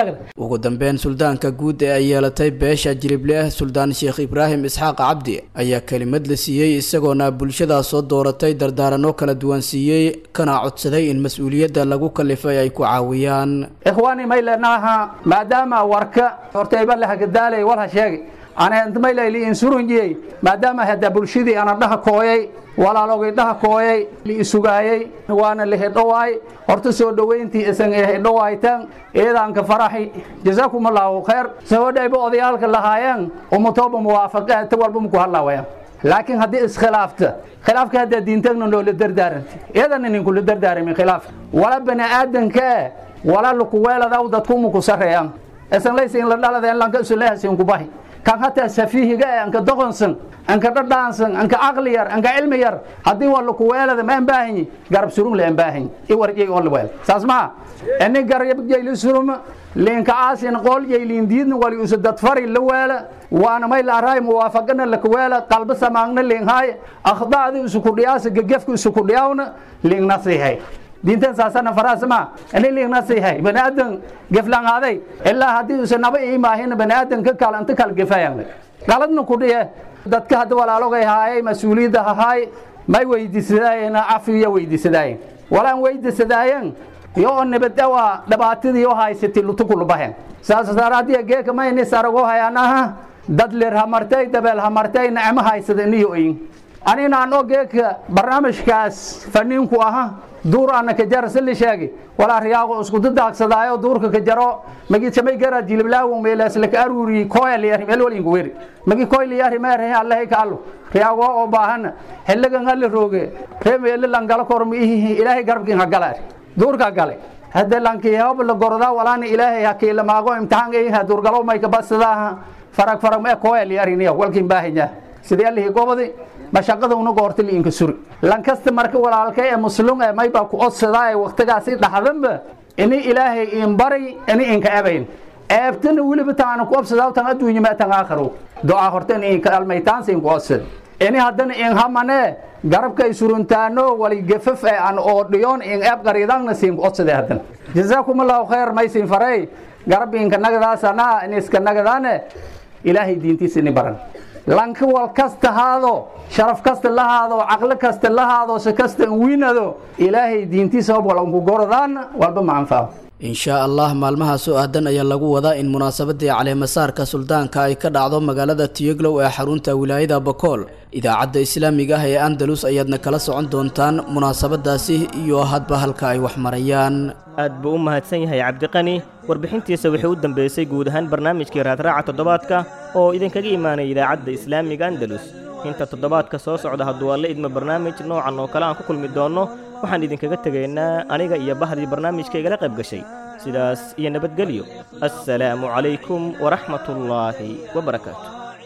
ugu dambeyn suldaanka guud ee ay yeelatay beesha jilibleh suldaan sheekh ibraahim isxaaq cabdi ayaa kelimad la siiyey isagoona bulshadaa soo dooratay dardaaranno kala duwan siiyey kana codsaday in mas-uuliyadda lagu kalifay ay ku caawiyaan ikhwaani maylanaha maadaama warka hortayba lahagadaale walha sheegi anmaylali insurunjiyey maadaama hada bulshadii ana dhaha kooyay walaalogay dhaha kooyay liisugaayay waana lihidhowaay horta soo dhoweyntii isan hidhowaaytan eedaanka faraxi jazaakum allahu khayr sabadhayba odayaalka lahaayeen umutooba muwaafaqe ta walba muku hadlaawaya laakiin haddii iskhilaafta khilaafka haddaa diintagna noola dardaaranti iyadana ninkula dardaaramin khilaaf wala bani aadanka wala lukuweeladaw dadkumuku sareeyan isan laysa in la dhaladeen lanka isulehasin kubahi kan hataa safiihiga eh anka doqonsan anka dhadhaansan anka caqli yar anka cilmi yar haddii waa lakuweelada ma ambaahanyi garab surung la ambaahanyi i warjay oo la weel saas maha ini garab jayli suruma liinka aasin qool jayliin diidna wali usu dadfari la weela waana may la araay muwaafaqana la kuweela qalba samaagna liinhaay akhdaadi isu kudhiyaasa gegefka isu kudhiyaawna liin nasihay diintan saasana faraasma ini liignasihay baniaadan geflangaaday ilaa haddii usa naba iimaahin baniaadan ka kal anta kal gefayan galadna kudhiye dadka hadda walaalogay haayay mas-uuliyadda hahaay may weydiisadaayeen cafiya weydiisadaayeen walaan weydiisadaayen yo oo nabadawa dhibaatadii oo haysatay lutukulubahen saas daraadiya geeka mayni sarago hayanaha dad lir hamartay dabeel hamartay nacmo haysada niyo oyin aninaan oo geeka barnaamijkaas faniinku aha duur ana ka jara sili sheegi walaa riyaaqo isku dadaagsadaayo duurka ka jaro magi samay gara jilblaawo meelas la ka aruri koyal yar meel walin ku weri magi koyal yar meer he allah ka allo riyaaqo oo baahan helaga ngal rooge re meel langala kormi ilaahay garbkin hagala duurka gale hadda lanki hab la gorda walaana ilaahay hakiila maago imtixaan ay ha duurgalo may ka basada farag farag ma koyal yar niya walkin baahanya sidii allahi gobadi mashaqada una goorta liinka suri lankasta marka walaalka ee muslim ee mayba ku odsadaa ee waqtigaasi dhaxdanba ini ilaahay in bari ini inka ebayn eebtana weliba taana ku obsadaa tan adduunya ma tan aakhiro ducaa horta in inka almaytaan siin ku odsad ini haddana in hamane garabka ay suruntaano wali gafaf ee aan oo dhiyoon in eeb qariidangna siin ku odsade haddana jazaakum allahu khayr maysin faray garab inka nagadaasana in iska nagadaane ilaahay diintiisa ini baran lanka wal kasta haado sharaf kasta la haado caqli kasta la haado si kasta wiinado ilaahay diintiisa hob wal unku gorodaan walba ma anfaaco inshaa allah maalmahaas oo aadan ayaa lagu wadaa in munaasabadii caleemasaarka suldaanka ay ka dhacdo magaalada tiyoglow ee xarunta wilaayada bakool idaacadda islaamiga ah ee andalus ayaadna kala socon doontaan munaasabadaasi iyo hadba halka ay wax marayaan aad buu u mahadsan yahay cabdiqani warbixintiisa waxay u dambeysay guud ahaan barnaamijkii raadraaca toddobaadka oo idinkaga imaanay idaacadda islaamiga andalus inta toddobaadka soo socda hadduu alla idmo barnaamij noocan oo kale aan ku kulmi doonno waxaan idinkaga tegaynaa aniga iyo bahdii barnaamijka igala qayb gashay sidaas iyo nabadgelyo assalaamu calaykum waraxmatullaahi wabarakaatu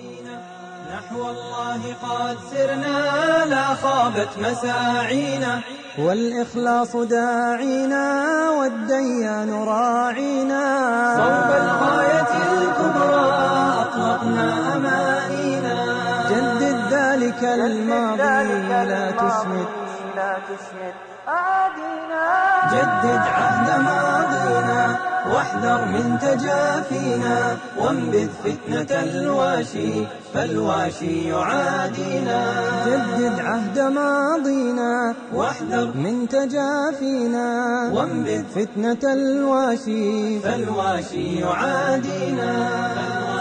نحو الله قد سرنا لا خابت مساعينا والإخلاص داعينا والديان راعينا صوب الغاية الكبرى أطلقنا أمانينا جدد ذلك الماضي لا تسمد جدد عهد ماضينا واحذر من تجافينا وانبذ فتنة الواشي فالواشي يعادينا جدد عهد ماضينا واحذر من تجافينا وانبذ فتنة الواشي فالواشي يعادينا